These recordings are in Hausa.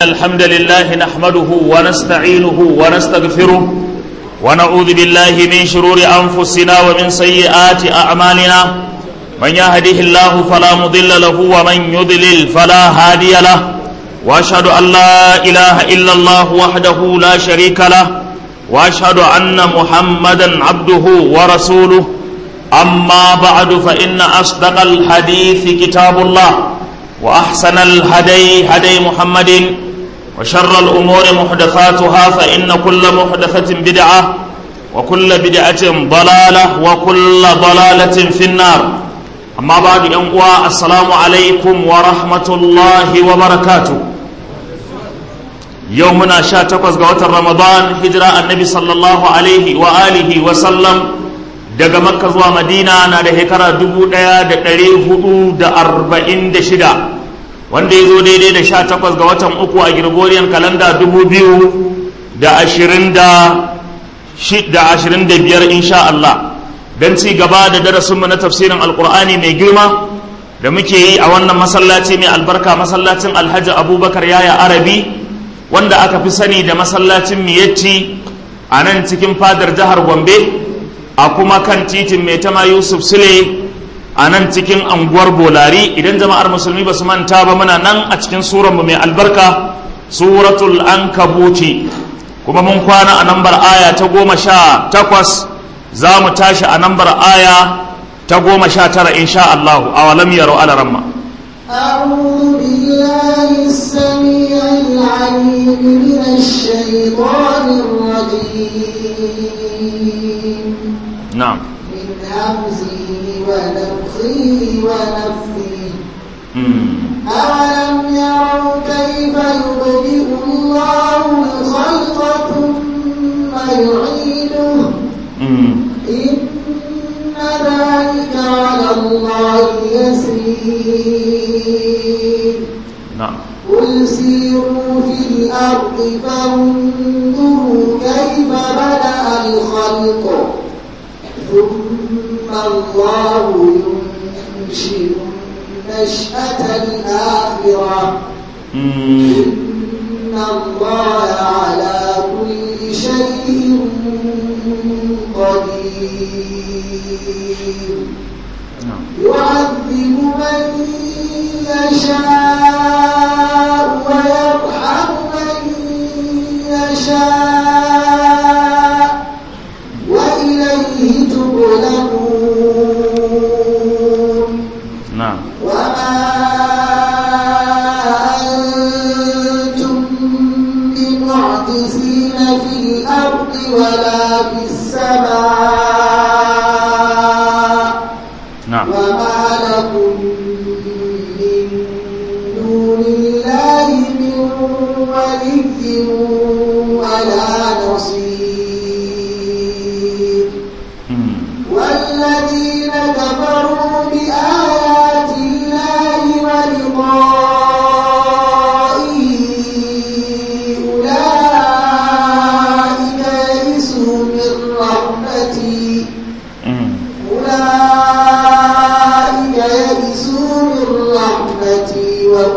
الحمد لله نحمده ونستعينه ونستغفره ونعوذ بالله من شرور أنفسنا ومن سيئات أعمالنا من يهده الله فلا مضل له ومن يضلل فلا هادي له وأشهد أن لا إله إلا الله وحده لا شريك له وأشهد أن محمدا عبده ورسوله أما بعد فإن أصدق الحديث كتاب الله وأحسن الهدي هدي محمد وشر الأمور محدثاتها فإن كل محدثة بدعة وكل بدعة ضلالة وكل ضلالة في النار أما بعد أنقوى السلام عليكم ورحمة الله وبركاته يومنا شاتقز قوة رمضان هجرة النبي صلى الله عليه وآله وسلم daga makka zuwa madina na da shekara dubu ɗaya da ɗari hudu da arba'in da shida wanda ya zo daidai da sha takwas ga watan uku a gregorian kalanda dubu biyu da ashirin da ashirin da biyar insha Allah don ci gaba da darasinmu na tafsirin alkur'ani mai girma da muke yi a wannan masallaci mai albarka masallacin alhaji abubakar yaya arabi wanda aka fi sani da masallacin miyatti a nan cikin fadar jihar gombe a kuma kan titin mai tama yusuf sule a nan cikin anguwar bolari idan jama'ar musulmi ba su manta ba muna nan a cikin suranmu mai albarka suratul ankabuti kuma mun kwana a nambar aya ta goma sha takwas za mu tashi a nambar aya ta goma sha tara insha Allahu a walam yaro ala ramma أعوذ بالله السميع العليم من الشيطان الرجيم na'am من همزه ونفخه ونفثه mm. أولم يروا كيف يبدئ الله الخلق ثم يعيده mm. إن ذلك على الله يسير na'am قل سيروا في الأرض فانظروا كيف بدأ الخلق ثم الله ينشئ النشأة الآخرة mm. إن الله على كل شيء قدير na'am يعذب من يشاء ويرحم من يشاء وإليه تقلبون na'am وما أنتم بمعجزين في الأرض ولا في السماء na'am وما لكم من دون الله من ولي ولا نصير mm. والذين كفروا بآيات الله ولقائه أولئك يئسوا من رحمتي mm. أولئك يئسوا من رحمتي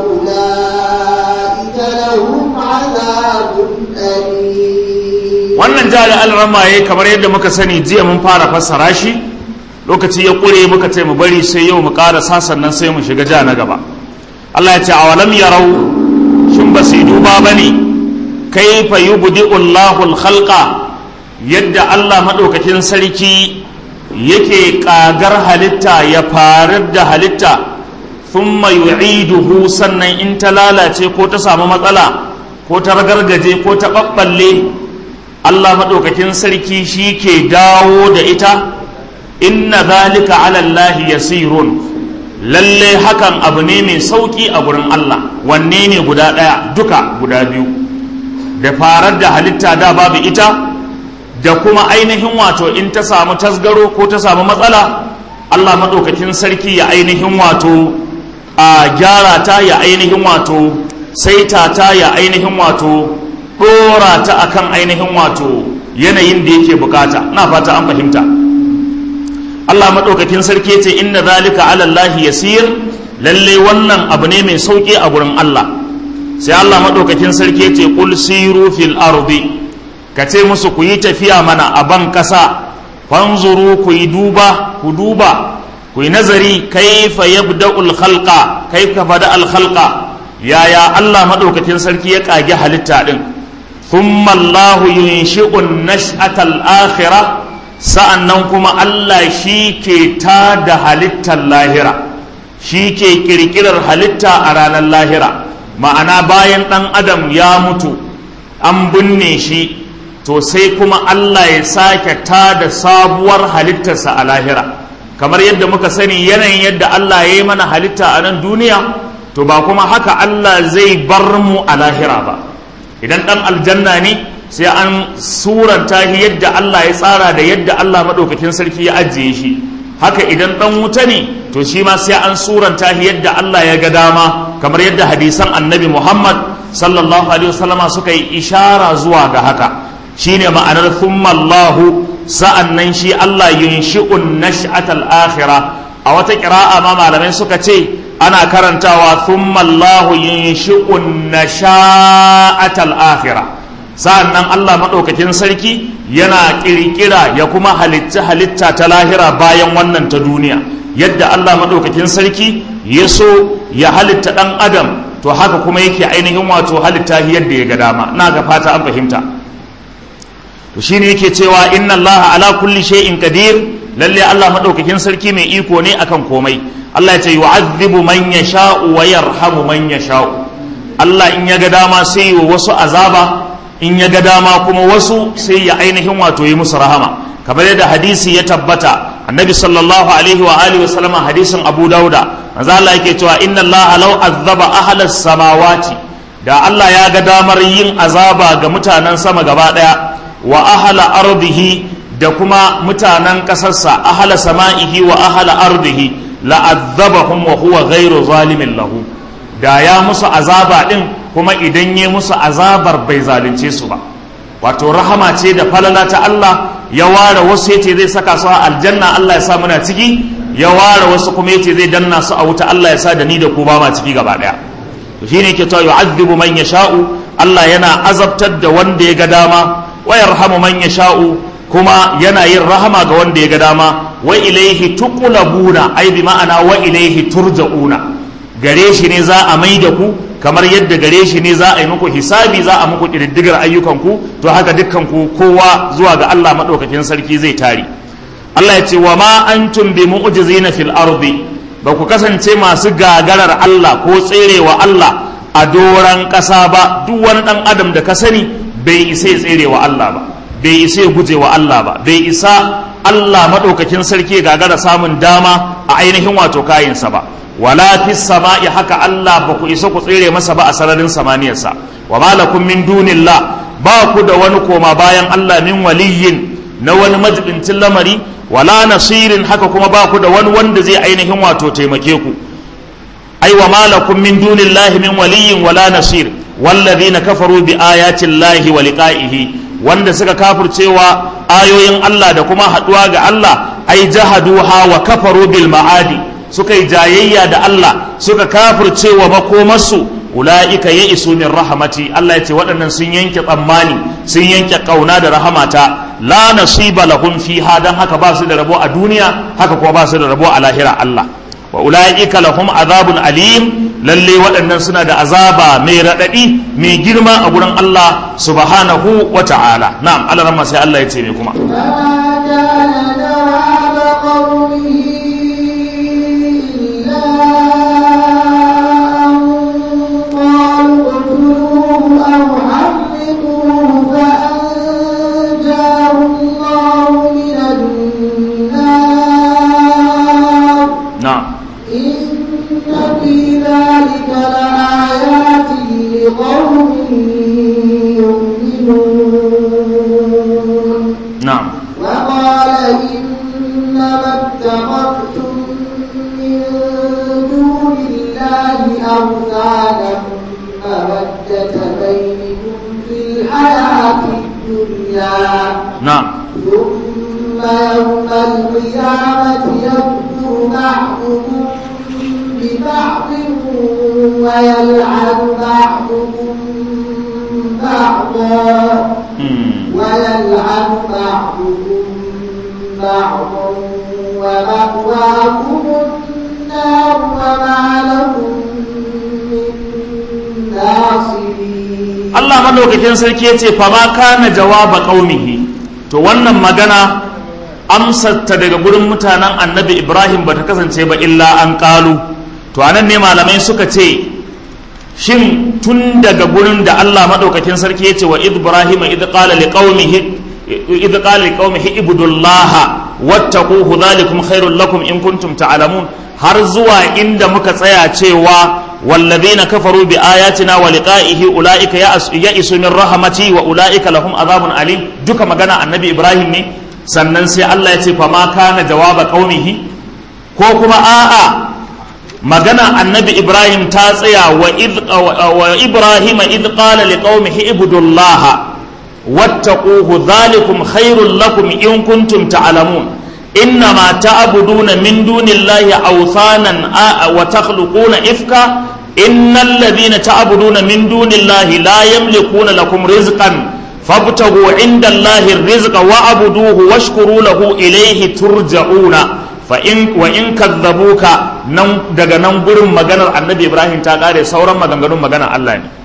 وأولئك لهم عذاب أليم wannan jari alrama ya kamar yadda muka sani jiya mun fara fassara shi lokaci ya ƙure muka ce mu bari sai yau mu ƙara sannan sai mu shiga ja na gaba Allah ya ce a walam yarau shin ba su yi duba ba ne kaifa yubdi'u Allahu al-khalqa yadda Allah madaukakin sarki yake ƙagar halitta ya farar da halitta thumma yu'iduhu sannan in ta lalace ko ta samu matsala ko ta ragargaje ko ta ɓaɓɓalle Allah maɗaukakin sarki shi ke dawo da ita inna zalika ala Allah yasirun lalle hakan abu ne mai sauƙi a gurin Allah wanne ne guda ɗaya duka guda biyu da farar da halitta da babu ita da kuma ainihin wato in ta samu tasgaro ko ta samu matsala Allah maɗaukakin sarki ya ainihin wato a gyara ta ya ainihin wato saita ta ya ainihin wato ɗora ta akan ainihin wato yanayin da yake bukata na fata an fahimta Allah maɗaukakin sarki ce inna zalika ala Allah yasir lalle wannan abu ne mai sauƙi a gurin Allah sai Allah madaukakin sarki ce qul siru fil ardi ka ce musu ku yi tafiya mana a ban kasa fanzuru ku yi duba ku duba ku yi nazari kaifa yabda'ul khalqa kaifa bada al khalqa yaya Allah madaukakin sarki ya kage halitta din thumma Allah yunshi'u an-nash'ata al-akhirah sa'annan kuma Allah shi ke tada halittar lahira shi ke kirkirar halitta a ranar lahira ma'ana bayan ɗan adam ya mutu an binne shi to sai kuma Allah ya sake tada sabuwar halittarsa a lahira kamar yadda muka sani yanayin yadda Allah ya yi mana halitta a nan duniya to ba kuma haka Allah zai bar mu a lahira ba idan ɗan aljanna ne sai an suranta shi yadda Allah ya tsara da yadda Allah maɗaukakin sarki ya ajiye shi haka idan ɗan wuta ne to shi ma sai an suranta shi yadda Allah ya ga dama kamar yadda hadisan annabi Muhammad sallallahu alaihi wasallama suka yi ishara zuwa ga haka shine ma'anar thumma Allahu sa'annan shi Allah yunshi'un nash'atal akhirah a wata qira'a ma malamai suka ce ana karantawa thumma Allahu yunshi'un nasha'atal akhirah sa'an nan Allah maɗaukakin sarki yana ƙirƙira ya kuma halitta halitta ta lahira bayan wannan ta duniya yadda Allah maɗaukakin sarki ya so ya halitta ɗan adam to haka kuma yake ainihin wato halitta yadda ya ga dama na ga fata an fahimta to shine yake cewa inna Allah ala kulli shay'in qadir lalle Allah maɗaukakin sarki mai iko ne akan komai Allah ya ce yu'adhibu man yasha'u wa yarhamu man yasha'u Allah in ya ga dama sai wa wasu azaba in ya ga dama kuma wasu sai ya ainihin wato yi musu rahama kamar yadda hadisi ya tabbata annabi sallallahu alaihi wa alihi wa sallama hadisin abu dauda manzo Allah yake cewa inna Allah law azaba ahlas samawati da Allah ya ga damar yin azaba ga mutanen sama gaba daya wa ahla ardihi da kuma mutanen kasarsa ahla sama'ihi wa ahla ardihi la azabahum wa huwa ghairu zalimin lahu da ya musu azaba din kuma idan ya musu azabar bai zalunce su ba wato rahama ce da falala ta Allah ya ware wasu yace zai saka su a aljanna Allah ya sa muna ciki ya ware wasu kuma yace zai danna su a wuta Allah ya sa da ni da ku ba ma ciki gaba daya to shine yake cewa yu'adhibu man yasha'u Allah yana azabtar da wanda ya ga dama wa yarhamu man yasha'u kuma yana yin rahama ga wanda ya ga dama wa ilaihi tuqlabuna ai bi ma'ana wa ilaihi turja'una gare shi ne za a mai da ku kamar yadda gare shi ne za a yi muku hisabi za a muku ƙididdigar ayyukanku to haka dukkanku kowa zuwa ga Allah maɗaukakin sarki zai tari Allah ya ce wa ma antum bi mu'jizina fil ardi ba ku kasance masu gagarar Allah ko tserewa Allah a doran ƙasa ba duk wani ɗan adam da ka sani bai isa ya tserewa Allah ba bai isa ya guje wa Allah ba bai isa Allah maɗaukakin sarki ya gagara samun dama a ainihin wato kayinsa ba wala fis sama'i haka Allah ba ku isa ku tsere masa ba a sararin samaniyarsa wa ma lakum min dunillah ba ku da wani koma bayan Allah min waliyin na wani majibincin lamari wala nasirin haka kuma ba ku da wani wanda zai ainihin wato taimake ku ai wa ma lakum min dunillahi min waliyin wala nasir walladhina kafaru bi ayati llahi wa liqa'ihi wanda suka kafircewa ayoyin Allah da kuma haduwa ga Allah ai jahaduha wa kafaru bil ma'adi suka yi jayayya da Allah suka kafirce wa makomarsu ula'ika ya isu min rahamati Allah ya ce waɗannan sun yanke tsammani sun yanke ƙauna da rahamata la nasiba lahum fiha dan haka ba su da rabo a duniya haka kuma ba su da rabo a lahira Allah wa ula'ika lahum azabun alim lalle waɗannan suna da azaba mai raɗaɗi mai girma a gurin Allah subhanahu wa ta'ala na'am Allah ramma sai Allah ya ce me kuma نعم ثم يوم القيامة يكفر بعضكم ببعض ويلعن بعضكم بعضا ويلعن بعضكم بعضا ومأواكم النار وما لكم من ناصرين Allah madaukakin sarki ya ce fama kana jawaba qaumihi to wannan magana amsarta daga gurin mutanen annabi Ibrahim bata kasance ba illa an kalu to anan ne malamai suka ce shin tun daga gurin da Allah madaukakin sarki ya ce wa Ibrahim idh qala liqaumihi idh qala liqaumihi ibudullaha wattaquhu dhalikum khairul lakum in kuntum ta'lamun har zuwa inda muka tsaya cewa والذين كفروا بآياتنا ولقائه أولئك يئسوا من رحمتي وأولئك لهم عذاب أليم duka magana annabi Ibrahim ne sannan sai Allah ya ce fa ma kana jawaba qaumihi ko kuma a'a magana annabi Ibrahim ta tsaya wa id wa Ibrahim id qala liqaumihi ibudullaha wattaquhu dhalikum khairul lakum in kuntum ta'lamun إنما تعبدون من دون الله أوثانا وتخلقون إفكا إن الذين تعبدون من دون الله لا يملكون لكم رزقا فابتغوا عند الله الرزق وعبدوه واشكروا له إليه ترجعون فإن وإن كذبوك نم daga nan gurin maganar annabi Ibrahim ta kare sauran maganganun maganar Allah ne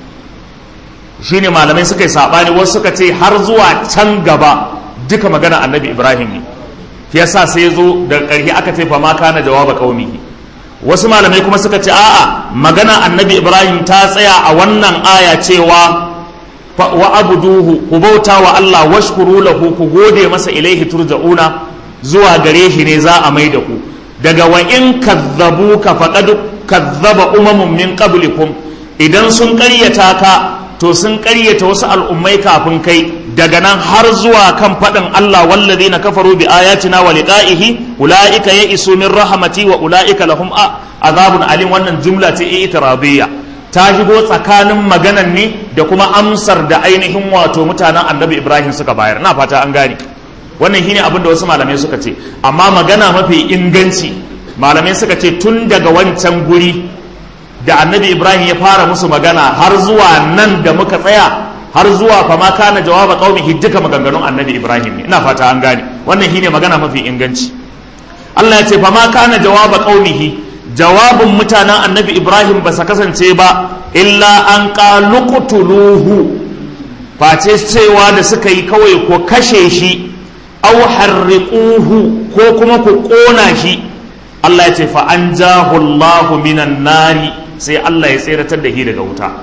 shine malamai suka yi sabani wasu suka ce har zuwa can gaba duka maganar annabi Ibrahim ne yasa sai zo da ƙarshe aka ce fa ma kana jawaba qaumihi wasu malamai kuma suka ce a'a magana annabi ibrahim ta tsaya a wannan aya cewa wa abuduhu ku bauta wa Allah washkuru lahu ku gode masa ilaihi turja'una zuwa gare shi ne za a mai da ku daga wa in kazzabuka faqad kazzaba umamun min qablikum idan sun ƙaryata ka to sun ƙaryata wasu al'ummai kafin kai daga nan har zuwa kan faɗin Allah wallazi na kafaru bi ayatina wa liqa'ihi ulaika ya isu min rahmati wa ulaika lahum azabun alim wannan jumla ce itiradiyya ta shigo tsakanin maganan ne da kuma amsar da ainihin wato mutanen annabi Ibrahim suka bayar na fata an gane wannan shine abin da wasu malamai suka ce amma magana mafi inganci malamai suka ce tun daga wancan guri da annabi Ibrahim ya fara musu magana har zuwa nan da muka tsaya har zuwa fa ma kana jawaba qaumihi duka maganganun annabi Ibrahim ne ina fata an gane wannan shine magana mafi inganci Allah ya ce fa ma kana jawaba qaumihi jawabin mutanen annabi Ibrahim ba sa kasance ba illa an qaluqtuluhu face cewa da suka yi kawai ko kashe shi aw harriquhu ko kuma ku kona shi Allah ya ce fa anjahu Allahu minan nari sai Allah ya tseratar da shi daga wuta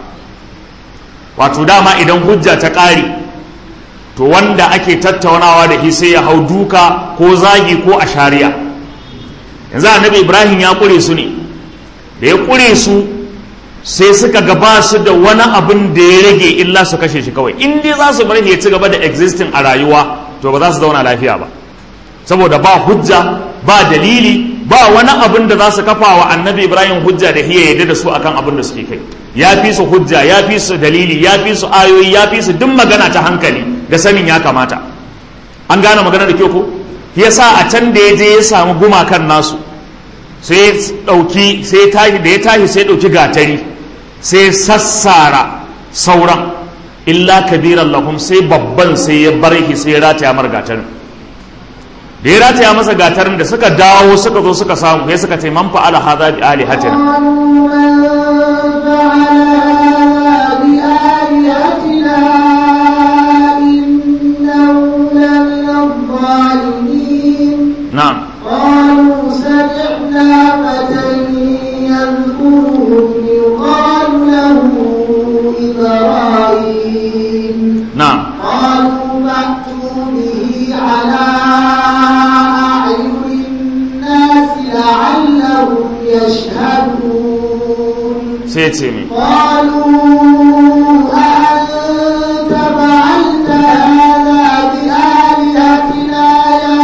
wato dama idan hujja ta ƙare to wanda ake tattaunawa da shi sai ya hau duka ko zagi ko a shari'a yanzu annabi ibrahim ya ƙure su ne da ya ƙure su sai suka gaba su da wani abin da ya rage illa su kashe shi kawai in dai za su bar ya ci gaba da existing a rayuwa to ba za su zauna lafiya ba saboda ba hujja ba dalili ba wani abin da za su kafa wa annabi ibrahim hujja da hiya yadda da su akan abin da suke kai ya fi su hujja ya fi su dalili ya fi su ayoyi ya fi su duk magana ta hankali da sanin ya kamata an gane magana da kyau ko yasa a can da ya je ya samu gumakan nasu sai dauki sai tashi da ya tashi sai dauki gatari sai sassara sauran illa kabiran lahum sai babban sai ya bar shi sai ya rataya mar gatarin da ya rataya masa gatarin da suka dawo suka zo suka samu sai suka ce man fa'ala hadha bi alihatina نعم قالوا سمعنا فتى يذكرهم يقال له إبراهيم نعم قالوا فأتوا به على أعين الناس لعلهم يشهدون sai ce mi قالوا أأنت فعلت هذا بآلهتنا يا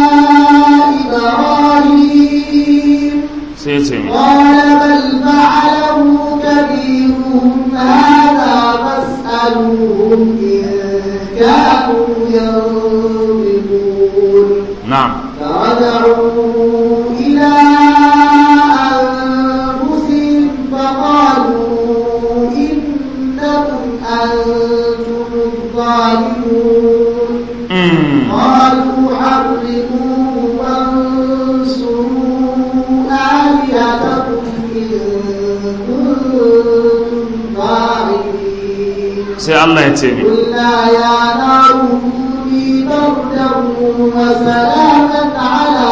إبراهيم sai ce mi قال بل فعله كبيرهم هذا فاسألوهم إن كانوا ينطقون na'am فرجعوا إلى أنفسهم فقالوا ظالمون Mm. قالوا حرقوه وانصروا آلهتكم إن كنتم فاعلين sai Allah ya ce mi قلنا يا نار كوني بردا وسلاما على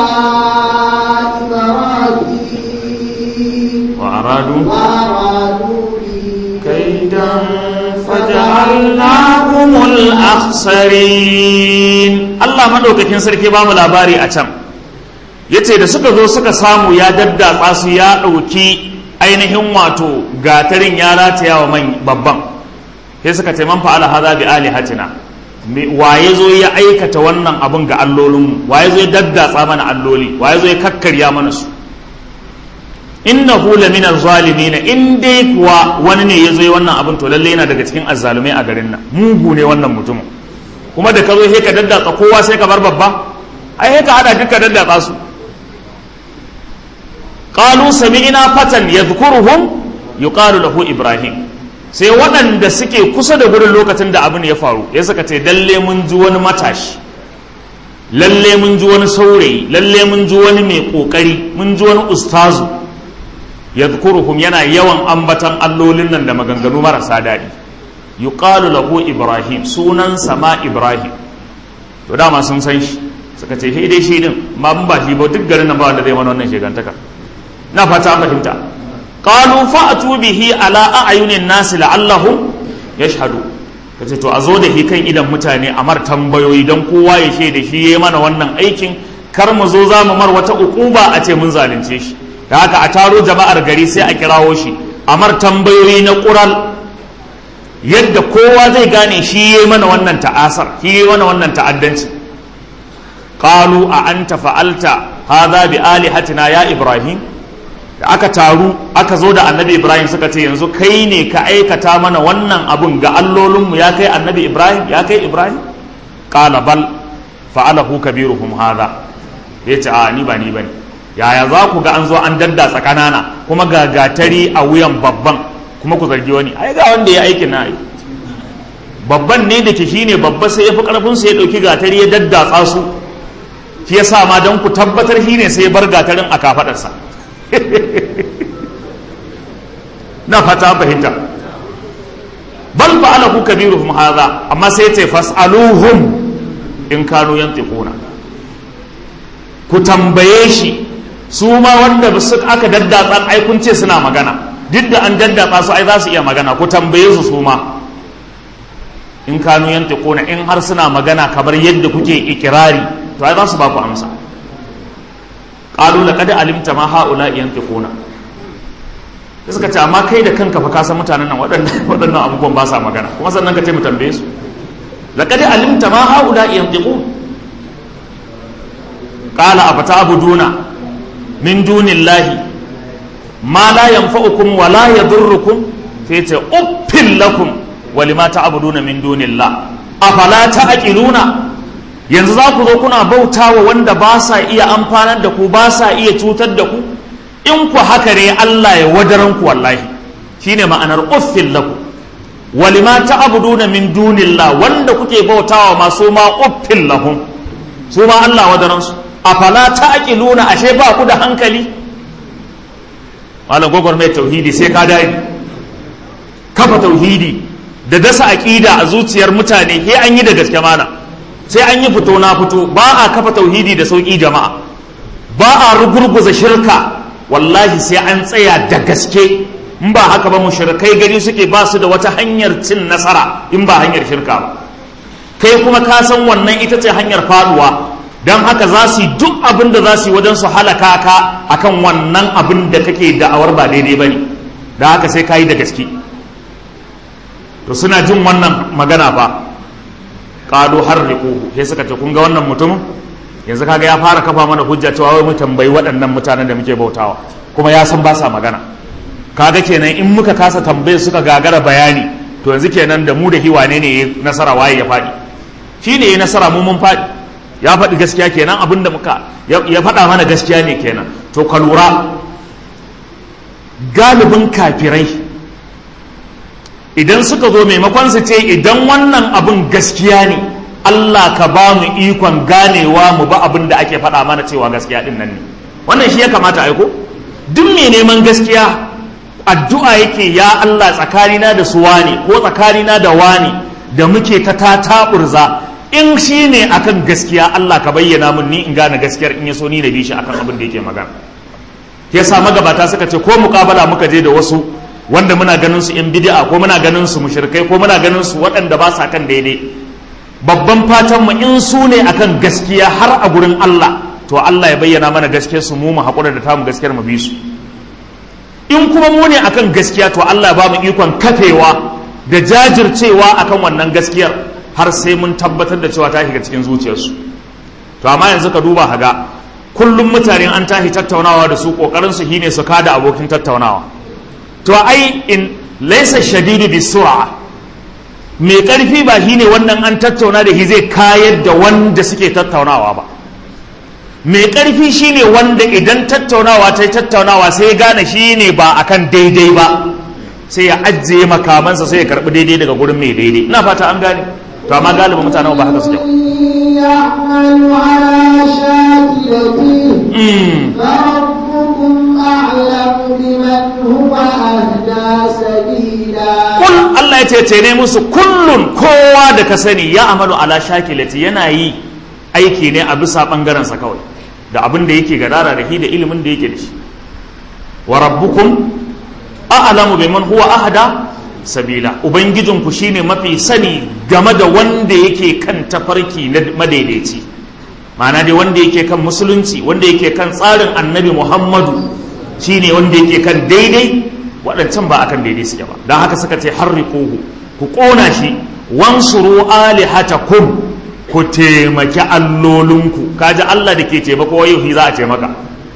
إبراهيم wa aradu وأرادوا به كيدا فجعلناهم الأخسرين الله madaukakin sarki ba mu labari a can yace da suka zo suka samu ya daddatsa su ya ɗauki ainihin wato gatarin ya rataya wa man babban sai suka ce man fa'ala hadha bi alihatina Me- waye zo ya aikata wannan abun ga allolinmu waye zo ya daddatsa mana alloli waye zo ya kakkarya mana su innahu lamina zalimin in dai kuwa wani ne ya zo yi wannan abin to lalle yana daga cikin azzalumai a garin nan mugu ne wannan mutumin kuma da ka zo sai ka daddatsa kowa sai ka bar babba ai sai ka hada duka daddatsa su qalu sami'na fatan yadhkuruhum yuqalu lahu ibrahim sai waɗanda suke kusa da gurin lokacin da abin ya faru ya suka ce lalle mun ji wani matashi lalle mun ji wani saurayi lalle mun ji wani mai kokari mun ji wani ustazu yadhkuruhum yana yawan ambatan allolin nan da maganganu marasa daɗi yuqalu lahu ibrahim sunan sama ibrahim to dama sun san shi suka ce dai shi din ma mun ba shi ba duk garin nan ba wanda zai mana wannan shegantaka na fata an fahimta qalu fa'tu bihi ala a'yunin nas la'allahum yashhadu kace to a zo da shi kan idan mutane a mar tambayoyi dan kowa ya shaida shi yayi mana wannan aikin kar mu zo za mu mar wata ukuba a ce mun zalunce shi da haka a taro jama'ar gari sai a kirawo shi a mar tambayoyi na ƙural yadda kowa zai gane shi ya yi mana wannan ta'asar shi ya yi mana wannan ta'addanci qalu a anta fa'alta hadha bi alihatina ya ibrahim da aka taru aka zo da annabi ibrahim suka ce yanzu kai ne ka aikata mana wannan abun ga allolinmu ya kai annabi ibrahim ya kai ibrahim qala bal fa'alahu kabiruhum hadha yace a ni ba ni bane yaya za ku ga an zo an daddatsa ƙanana kuma ga gatari a wuyan babban kuma ku zargi wani ai ga wanda ya aikin na yi babban ne da ke shine babba sai ya fi ƙarfin sai ya ɗauki gatari ya daddatsa su shi ya sa ma don ku tabbatar shi ne sai ya bar gatarin a kafaɗarsa na fata fahimta bal fa'alahu kabiruhum hadha amma sai ya ce fas'aluhum in kanu yantiquna ku tambaye shi su ma wanda su aka daddatsa ai kun ce suna magana duk da an daddatsa su ai za su iya magana ku tambaye su su ma in kanu yantiquna in har suna magana kamar yadda kuke ikirari to ai za su ba ku amsa qalu laqad alimta ma haula yantiquna da suka ce amma kai da kanka fa ka san mutanen nan waɗannan waɗannan abubuwan ba sa magana kuma sannan ka ce mu tambaye su laqad alimta ma haula yantiquna qala afatabuduna min dunillahi ma la yanfa'ukum wa la yadurrukum sai ce uffil lakum wa lima ta'buduna min dunillah afala ta'qiluna yanzu za ku zo kuna bautawa wanda ba sa iya amfanar da ku ba sa iya cutar da ku in ku haka ne Allah ya wadaran ku wallahi shine ma'anar uffil lakum wa lima ta'buduna min dunillah wanda kuke bautawa masu ma uffil lahum su ma Allah wadaran su afala ta'qiluna ashe ba ku da hankali malam gogor mai tauhidi sai ka dai kafa tauhidi da dasa aqida a zuciyar mutane sai an yi da gaske mana sai an yi fito na fito ba a kafa tauhidi da sauki jama'a ba a rugurguza shirka wallahi sai an tsaya da gaske in ba haka ba mushrikai gari suke ba su da wata hanyar cin nasara in ba hanyar shirka ba kai kuma ka san wannan ita ce hanyar faduwa don haka za su yi duk abin da za su yi wajen su halaka ka akan wannan abin da kake da'awar ba daidai ba ne da haka sai ka yi da gaske to suna jin wannan magana fa ƙado har rikuhu sai suka ce kun ga wannan mutumin yanzu kaga ya fara kafa mana hujja cewa wai mu tambayi waɗannan mutanen da muke bautawa kuma ya san ba sa magana kaga kenan in muka kasa tambaye suka gagara bayani to yanzu kenan da mu da hiwane ne ya nasara waye ya faɗi shi ne ya nasara mu mun faɗi ya faɗi gaskiya kenan abin da muka ya faɗa mana gaskiya ne kenan to ka lura galibin kafirai idan suka zo maimakon su ce idan wannan abin gaskiya ne Allah ka ba mu ikon ganewa mu ba abin da ake faɗa mana cewa gaskiya din nan ne wannan shi ya kamata aiko duk mai neman gaskiya addu'a yake ya Allah tsakanina da su wane ko tsakanina da wane da muke ta tataburza in shi ne akan gaskiya Allah ka bayyana mun ni in gane gaskiyar in ya so ni da bi shi akan abin da yake magana ya sa magabata suka ce ko muƙabala muka je da wasu wanda muna ganin su in bid'a ko muna ganin su mushrikai ko muna ganin su waɗanda ba sa kan daidai babban fatan mu in su ne akan gaskiya har a gurin Allah to Allah ya bayyana mana gaskiyar su mu mu haƙura da tamu gaskiyar mu bi su in kuma mu ne akan gaskiya to Allah ba mu ikon kafewa da jajircewa akan wannan gaskiyar har sai mun tabbatar da cewa ta shiga cikin zuciyarsu to amma yanzu ka duba haga kullum mutane an tashi tattaunawa da su kokarin su shine su kada abokin tattaunawa to ai in laysa shadidu bisur'a mai karfi ba shine wannan an tattauna da shi zai kayar da wanda suke tattaunawa ba mai ƙarfi shine wanda idan tattaunawa ta yi tattaunawa sai ya gane shi ne ba akan daidai ba sai ya ajiye makamansa sai ya karɓi daidai daga gurin mai daidai ina fata an gane to amma galibin mutanen ba haka suke يعمل على شاكلته Mm. فربكم أعلم بمن هو أهدى سبيلا kul Allah ya ce ne musu kullun kowa da ka sani ya amalu ala shakilati yana yi aiki ne a bisa ɓangarensa kawai da abin da yake gadara da shi da ilimin da yake da shi wa rabbukum a'lamu biman huwa ahda sabila ubangijinku shine mafi sani game da wanda yake kan tafarki na madaidaici ma'ana dai wanda yake kan musulunci wanda yake kan tsarin annabi muhammadu shine wanda yake kan daidai waɗancan ba akan daidai suke ba don haka suka ce harriquhu ku ƙona shi wansuru alihatakum ku taimaki allolinku kaji Allah da ke taimako yau za a taimaka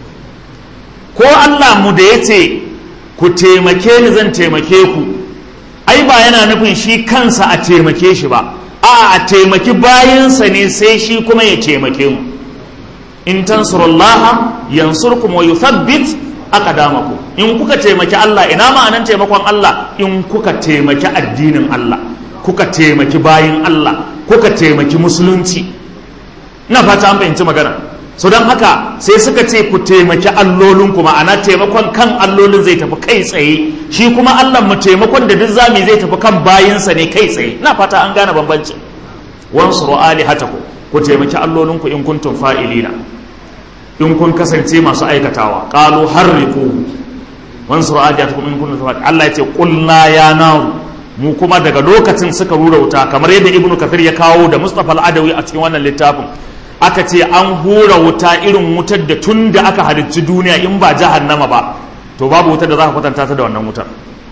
ko Allah mu da ya ce ku taimake ni zan taimake ku ai ba yana nufin shi kansa a taimake shi ba a a taimaki bayansa ne sai shi kuma ya taimake mu in tansurullaha yansurkum wa yuthabbit aqdamakum in kuka taimaki Allah ina ma'anan taimakon Allah in kuka taimaki addinin Allah kuka taimaki bayin Allah kuka taimaki musulunci ina fata an fahimci magana so don haka sai suka ce ku taimaki allolinku ma'ana taimakon kan allolin zai tafi kai tsaye shi kuma Allah mu taimakon da duk zami zai tafi kan bayinsa ne kai tsaye ina fata an gane bambanci wansuru alihatakum ku taimaki allolinku in kuntum fa'ilina in kun kasance masu aikatawa qalu harriku wansuru alihatakum in kuntum fa'ilina Allah ya ce qulna ya naru mu kuma daga lokacin suka rura wuta kamar yadda ibnu kafir ya kawo da mustafa al-adawi a cikin wannan littafin aka ce an hura wuta irin wutar da tun da aka halicci duniya in ba jahannama ba to babu wutar da za ka kwatanta ta da wannan wutar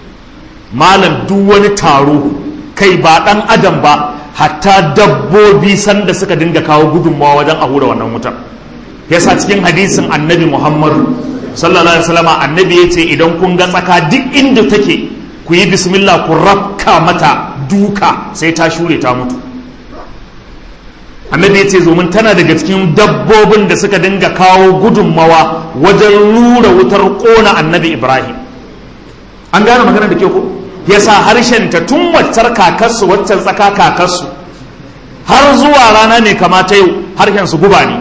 malam duk wani taro kai ba dan adam ba hatta dabbobi sanda suka dinga kawo gudunmawa wajen a hura wannan wutar yasa cikin hadisin annabi muhammadu sallallahu alaihi wasallam annabi ya ce idan kun ga tsaka duk inda take ku yi bismillah ku rafka mata duka sai ta shure ta mutu annabi ya ce zomin tana daga cikin dabbobin da suka dinga kawo gudunmawa wajen rura wutar kona annabi ibrahim an gane magana da ke ku ya sa ta tun waccar kakarsu waccan tsaka kakarsu har zuwa rana ne kamata yau harshen su guba ne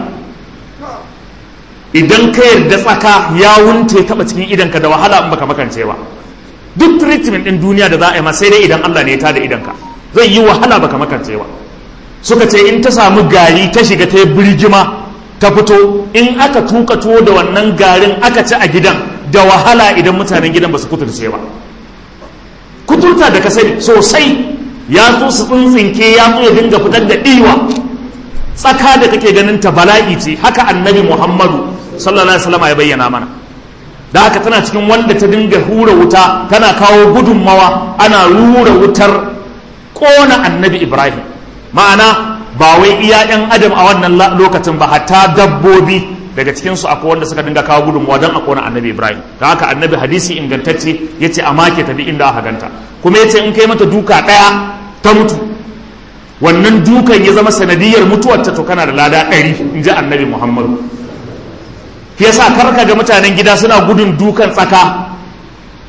idan ka yarda tsaka ya wunce taba cikin idanka da wahala in baka makance ba duk treatment din duniya da za a yi ma sai dai idan Allah ne ya tada idanka zai yi wahala baka makance ba suka ce in ta samu gari ta shiga ta yi birgima ta fito in aka tuka tuwo da wannan garin aka ci a gidan da wahala idan mutanen gidan ba su kuturce ba kuturta da ka sani sosai ya zo su tsuntsinke ya zo ya dinga fitar da ɗiwa tsaka da kake ganin ta bala'i ce haka annabi muhammadu sallallahu alaihi wasallam ya bayyana mana da haka tana cikin wanda ta dinga hura wuta tana kawo gudunmawa ana rura wutar kona annabi ibrahim ma'ana ba wai iya yan adam a wannan lokacin ba hatta dabbobi daga cikin su akwai wanda suka dinga kawo gudunmawa don a kona annabi ibrahim da haka annabi hadisi ingantacce ya ce a make ta bi inda aka ganta kuma ya ce in kai mata duka ɗaya ta mutu wannan dukan ya zama sanadiyar mutuwarta to kana da lada ɗari in ji annabi muhammadu shi yasa karka ga mutanen gida suna gudun dukan tsaka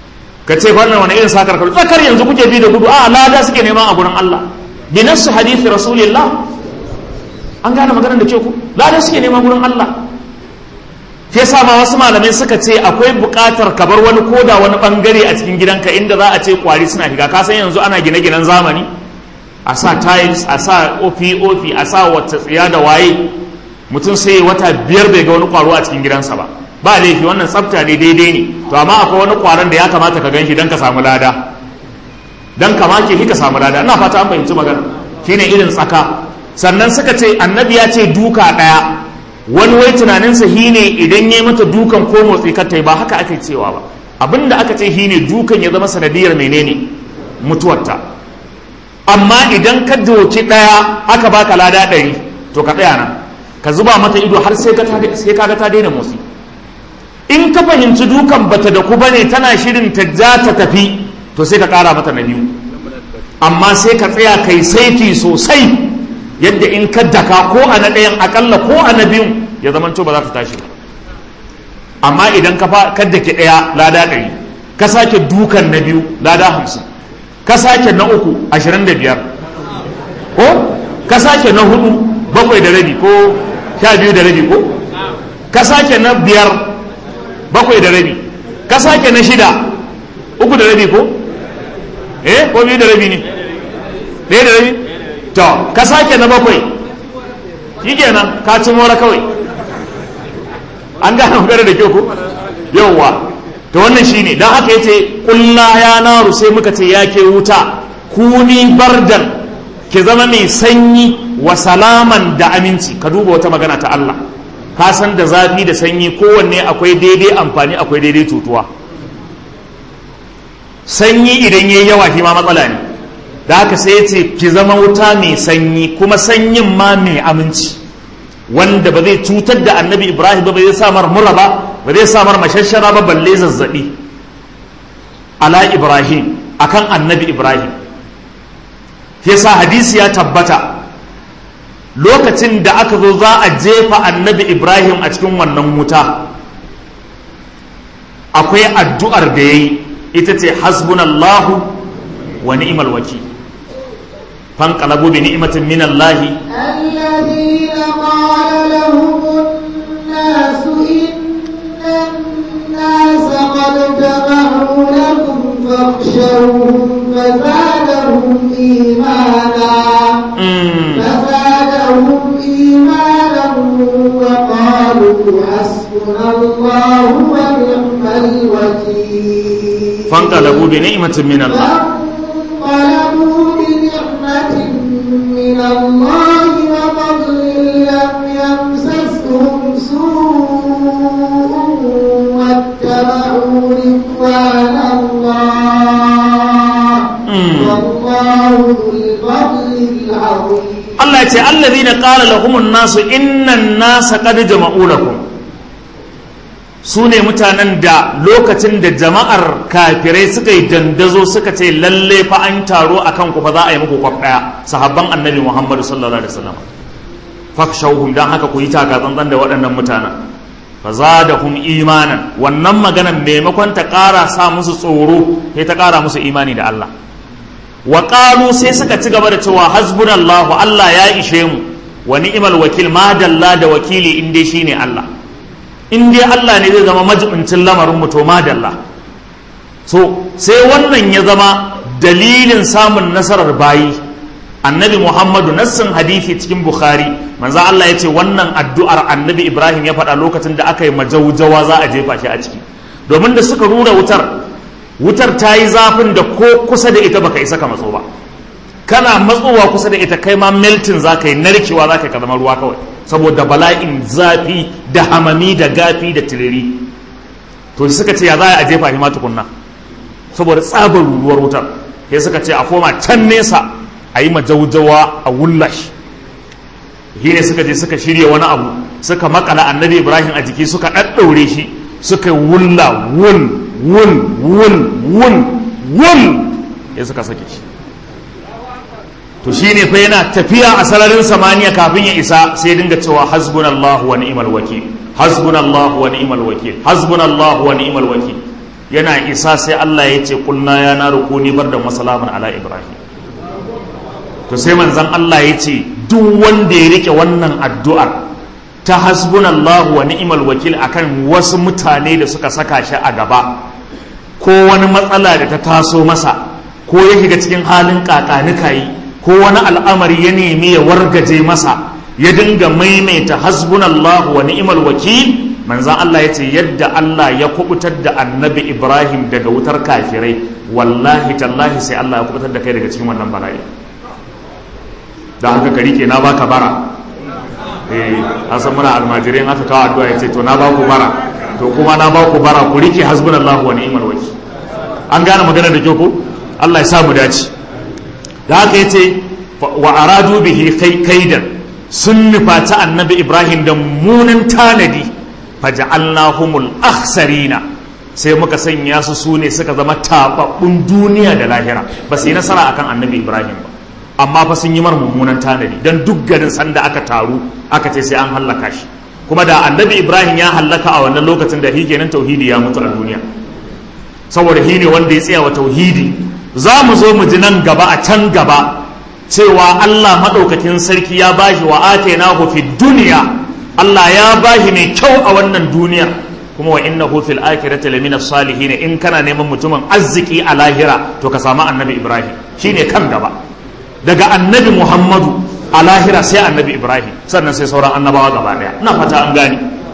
ka ce wannan wani irin sakar kalu tsakar yanzu kuke bi da gudu a lada suke neman a gurin Allah bi nassu hadithi rasulillah an gane maganar da ke ku lada suke neman gurin Allah ke sa ma wasu malamai suka ce akwai buƙatar ka bar wani koda wani bangare a cikin gidanka inda za a ce kwari suna shiga ka san yanzu ana gine-ginen zamani a sa tiles a sa pop a sa wata tsiya da waye mutum sai wata biyar bai ga wani kwaro a cikin gidansa ba ba laifi wannan tsafta ne daidai ne to amma akwai wani kwaron da ya kamata ka ganshi don ka samu lada don ka make ka samu lada ina fata an fahimci magana shine irin tsaka sannan suka ce annabi ya ce duka ɗaya wani wai tunaninsa shi ne idan ya mata dukan ko motsi ka ba haka ake cewa ba abinda aka ce shi ne dukan ya zama sanadiyar menene mutuwarta amma idan ka doki ɗaya aka baka lada ɗari to ka tsaya nan ka zuba mata ido har sai kaga ta daina motsi in ka fahimci dukan bata da ku bane tana shirin ta ja ta tafi to sai ka ƙara mata na biyu amma sai ka tsaya kai saiti sosai yadda in ka daka ko a na ɗayan akalla ko a na biyun ya zama ba za ta tashi ba amma idan ka fa ka dake ɗaya lada ɗari ka sake dukan na biyu lada hamsin ka sake na uku ashirin da biyar ko ka sake na hudu bakwai da rabi ko sha biyu da rabi ko ka sake na biyar bakwai da rabi ka sake na shida uku da rabi ko eh ko biyu da rabi ne ɗaya da rabi to ka sake na bakwai shi kenan ka ci mora kawai an gane magana da kyau ko yauwa to wannan shine don haka yace kulla ya naru sai muka ce ya ke wuta kuni bardan ki zama mai sanyi wa salaman da aminci ka duba wata magana ta Allah ka san da zafi da sanyi kowanne akwai daidai amfani akwai daidai tutuwa sanyi idan yayi yawa shi ma matsala ne da haka sai ya ce ki zama wuta mai sanyi kuma sanyin ma mai aminci wanda ba zai cutar da annabi ibrahim ba zai samar mura ba ba zai samar mashashara ba balle zazzabi ala ibrahim akan annabi ibrahim yasa hadisi ya tabbata lokacin da aka zo za a jefa annabi ibrahim a cikin wannan wuta akwai addu'ar da ya yi ita ce hasbunallahu wa ni'mal wakil فانقلبوا بنعمة من الله الذين قال لهم الناس إن الناس قد جمعوا لكم فاخشوهم فزادهم إيمانا فزادهم إيمانا وقالوا حسبنا الله ونعم الوكيل فانقلبوا بنعمة من الله فانقلبوا بنعمة من الله وفضل لم يمسسهم سوء واتبعوا رضوان الله والله ذو الفضل العظيم Allah ya ce allazina qala lahumun nasu innan nasa qad jama'u lakum su ne mutanen da lokacin da jama'ar kafirai suka yi dandazo suka ce lalle fa an taro a kan ku fa za a yi muku kwaf ɗaya sahabban annabi muhammadu sallallahu alaihi wasallam fakshauhum dan haka ku yi taka tsantsan da waɗannan mutanen fa zadahum imanan wannan maganan maimakon ta ƙara sa musu tsoro sai ta ƙara musu imani da Allah wa qalu sai suka ci gaba da cewa hasbunallahu Allah ya ishe mu wa ni'mal wakil ma dalla da wakili in dai shine Allah in dai Allah ne zai zama majibincin lamarin mu to madalla so sai wannan ya zama dalilin samun nasarar bayi annabi muhammadu nassin hadithi cikin bukhari manzo Allah ya ce wannan addu'ar annabi ibrahim ya faɗa lokacin da aka yi majaujawa za a jefa shi a ciki domin da suka rura wutar wutar ta yi zafin da ko kusa da ita baka isa ka matso ba kana matsowa kusa da ita kai ma melting za ka yi narkewa za ka zama ruwa kawai saboda bala'in zafi da hamami da gafi da tiriri to suka ce ya za a jefa shi ma tukunna saboda tsabar ruwar wutar sai suka ce a koma can nesa a yi majaujawa a wullash shi ne suka je suka shirya wani abu suka makala annabi ibrahim a jiki suka ɗaɗɗaure shi suka wulla wun wun wun wun wun ya suka sake shi to shi ne fa yana tafiya a sararin samaniya kafin ya isa sai dinga cewa hasbunallahu wa ni'mal wakil hasbunallahu wa ni'mal wakil hasbunallahu wa ni'mal wakil yana isa sai Allah ya ce kulna ya na rukuni bar da masalaman ala ibrahim to sai manzan Allah ya ce duk wanda ya rike wannan addu'ar ta hasbunallahu wa ni'mal wakil akan wasu mutane da suka saka shi a gaba ko wani matsala da ta taso masa ko ya shiga cikin halin kakanikayi ko wani al'amari ya nemi ya wargaje masa ya dinga maimaita hasbunallahu wa ni'mal wakil manzan Allah ya ce yadda Allah ya kubutar da annabi Ibrahim daga wutar kafirai wallahi tallahi sai Allah ya kubutar da kai daga cikin wannan bala'i da haka ka rike na baka bara eh an san muna almajirai aka kawo addu'a ya ce to na baku bara to kuma na baku bara ku rike hasbunallahu wa ni'mal wakil an gane magana da kyau ko Allah ya sa mu dace da haka yace wa aradu bihi kaidan sun nufaci annabi Ibrahim da munin tanadi faja'alnahumul akhsarina sai muka sanya su su ne suka zama tababbun duniya da lahira ba su yi nasara akan annabi Ibrahim ba amma fa sun yi mar mummunan tanadi dan duk garin sanda aka taru aka ce sai an hallaka shi kuma da annabi Ibrahim ya hallaka a wannan lokacin da kenan tauhidi ya mutu a duniya saboda shi ne wanda ya tsaya wa tauhidi za mu zo mu ji nan gaba a can gaba cewa Allah maɗaukakin sarki ya bashi wa atainahu fid duniya Allah ya bashi mai kyau a wannan duniya kuma wa innahu fil akhirati lamina salihin in kana neman mutumin arziki a lahira to ka samu annabi Ibrahim shine kan gaba daga annabi Muhammadu a lahira sai annabi Ibrahim sannan sai sauran annabawa gaba daya ina fata an gane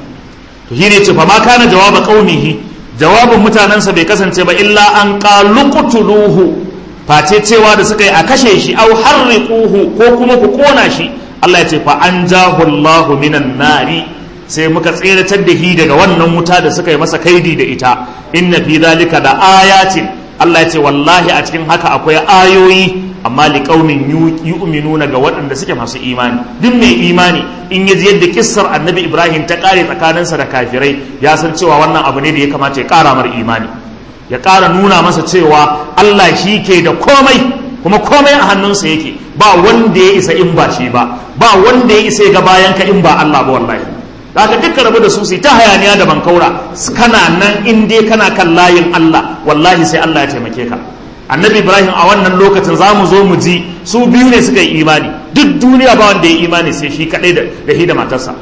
to shine ce fa ma kana jawaba qaumihi jawabin mutanensa bai kasance ba illa an qaluqtuluhu face cewa da suka yi a kashe shi au harriquhu ko kuma ku kona shi Allah ya ce fa anjahu Allahu minan nari sai muka tseratar da shi daga wannan wuta da suka yi masa kaidi da ita inna fi zalika da ayatin Allah ya ce wallahi a cikin haka akwai ayoyi amma liqaumin yu'minuna ga waɗanda suke masu imani duk mai imani in ya ji yadda kissar annabi Ibrahim ta kare tsakaninsa da kafirai ya san cewa wannan abu ne da ya kamata ya ƙara mar imani ya ƙara nuna masa cewa Allah shi ke da komai kuma komai a hannunsa yake ba wanda ya isa in ba shi ba ba wanda ya isa ga bayan ka in ba Allah ba wallahi haka duka rabu da su sai ta hayaniya da bankaura kana nan in dai kana kan layin Allah wallahi sai Allah ya taimake ka annabi Ibrahim a wannan lokacin za mu zo mu ji su biyu ne suka yi imani duk duniya ba wanda ya yi imani sai shi kadai da shi da matarsa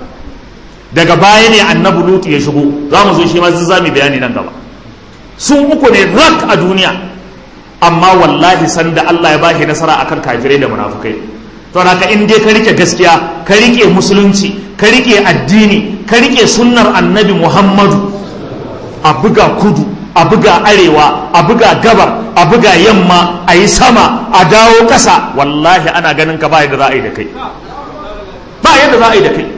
daga baya ne annabi Lutu ya shigo za mu zo shi ma za mu bayani nan gaba su uku ne rak a duniya amma wallahi sanda Allah ya bashi nasara akan kafirai da munafukai to haka in dai ka rike gaskiya ka rike musulunci ka rike addini ka rike sunnar annabi Muhammadu a buga kudu a buga arewa a buga gabar a buga yamma a yi sama a dawo ƙasa wallahi ana ganin ka ba yadda za a yi da kai ba yadda za a yi da kai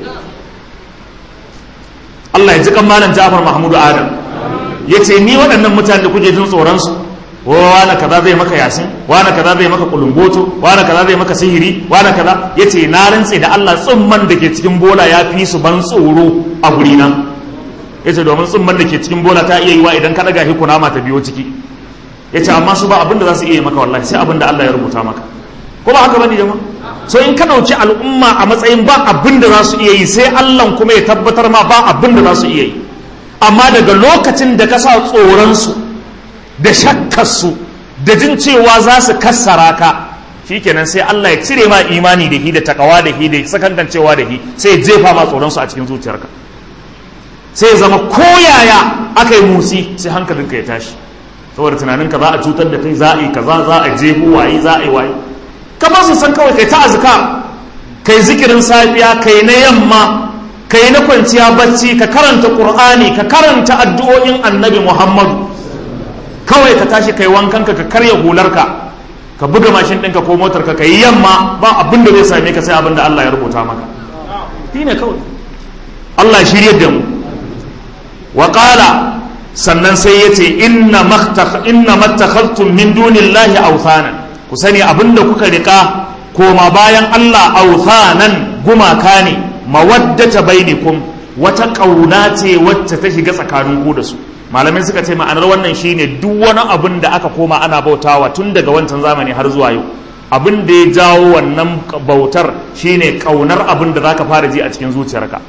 Allah ya ji kan malam Jafar Mahmudu Adam ya ce ni waɗannan mutane da kuke jin tsoronsu wane kaza zai maka yasin wane kaza zai maka kulumboto wane kaza zai maka sihiri wane kaza ya ce na rantse da Allah tsumman da ke cikin bola ya fi su ban tsoro a gurina ya ce domin tsumman da ke cikin bola ta iya yi wa idan ka ɗaga shi kunama ta biyo ciki ya ce amma su ba abin da za su iya yi maka wallahi sai abin da Allah ya rubuta maka ko ba haka bane jama'a so in ka ɗauki al'umma a matsayin ba abin da za su iya yi sai Allah kuma ya tabbatar ma ba abin da za su iya yi amma daga lokacin da ka sa tsoronsu da shakkarsu da jin cewa za su kassara ka shikenan sai Allah ya cire ma imani da hi da takawa da hi da sakankancewa da hi sai ya jefa ma tsoronsu a cikin zuciyarka sai ya zama koyaya aka yi musi sai hankalinka ya tashi saboda tunaninka za a cutar da kai za a yi kaza za a jefo waye za a yi waye kamar su san kawai kai ta azkar kai zikirin safiya kai na yamma ka yi na kwanciya bacci ka karanta ƙur'ani ka karanta addu'o'in annabi muhammadu kawai ka tashi kai wankanka ka karya hularka ka buga mashin ɗinka ko motarka ka yi yamma ba abin da zai same ka sai abin da Allah ya rubuta maka shi ne kawai Allah ya shirya da mu wa sannan sai ya ce inna mattakhadtum min dunillahi awthanan ku sani abin da kuka rika koma bayan Allah awthanan gumaka ne mawaddata bainikum wata ƙauna ce wacce ta shiga tsakanin ku da su malamai suka ce ma'anar wannan shine duk wani abin da aka koma ana bautawa tun daga wancan zamani har zuwa yau abin da ya jawo wannan bautar shine ƙaunar abin da zaka fara ji a cikin zuciyarka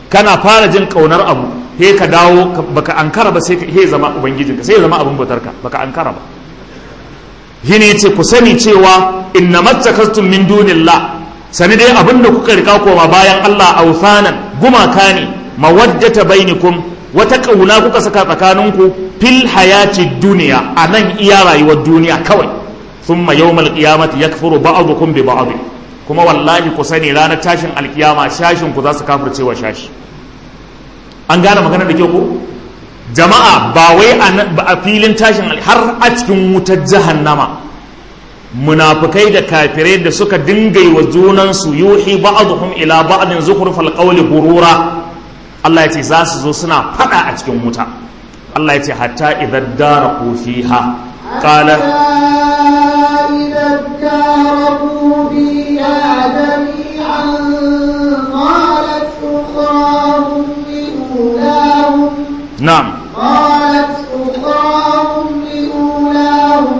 kana fara jin kaunar abu he ka dawo baka ankara ba sai he zama ubangijinka sai ya zama abin bautarka baka ankara ba shine yace ku sani cewa inna mattakastum min dunillah sani dai abin da kuka rika koma bayan Allah awsanan gumaka ne mawaddata bainakum wata kauna kuka saka tsakaninku fil hayati duniya a nan iya rayuwar duniya kawai thumma yawmal qiyamati yakfuru ba'dukum bi ba'd kuma wallahi ku sani ranar tashin alkiyama shashin ku za su kafirce wa shashi an gane magana da ke ko jama'a ba wai a filin tashin har a cikin wutar jahannama munafukai da kafirai da suka dinga yi wa junansu yuhi ba'dhum ila ba'din zukhrufal qawli gurura Allah ya ce za su zo suna fada a cikin wuta Allah ya ce hatta idan daraku fiha qala إذا اداركوا فيها جميعا قالت أخراهم لأولاهم na'am قالت أخراهم لأولاهم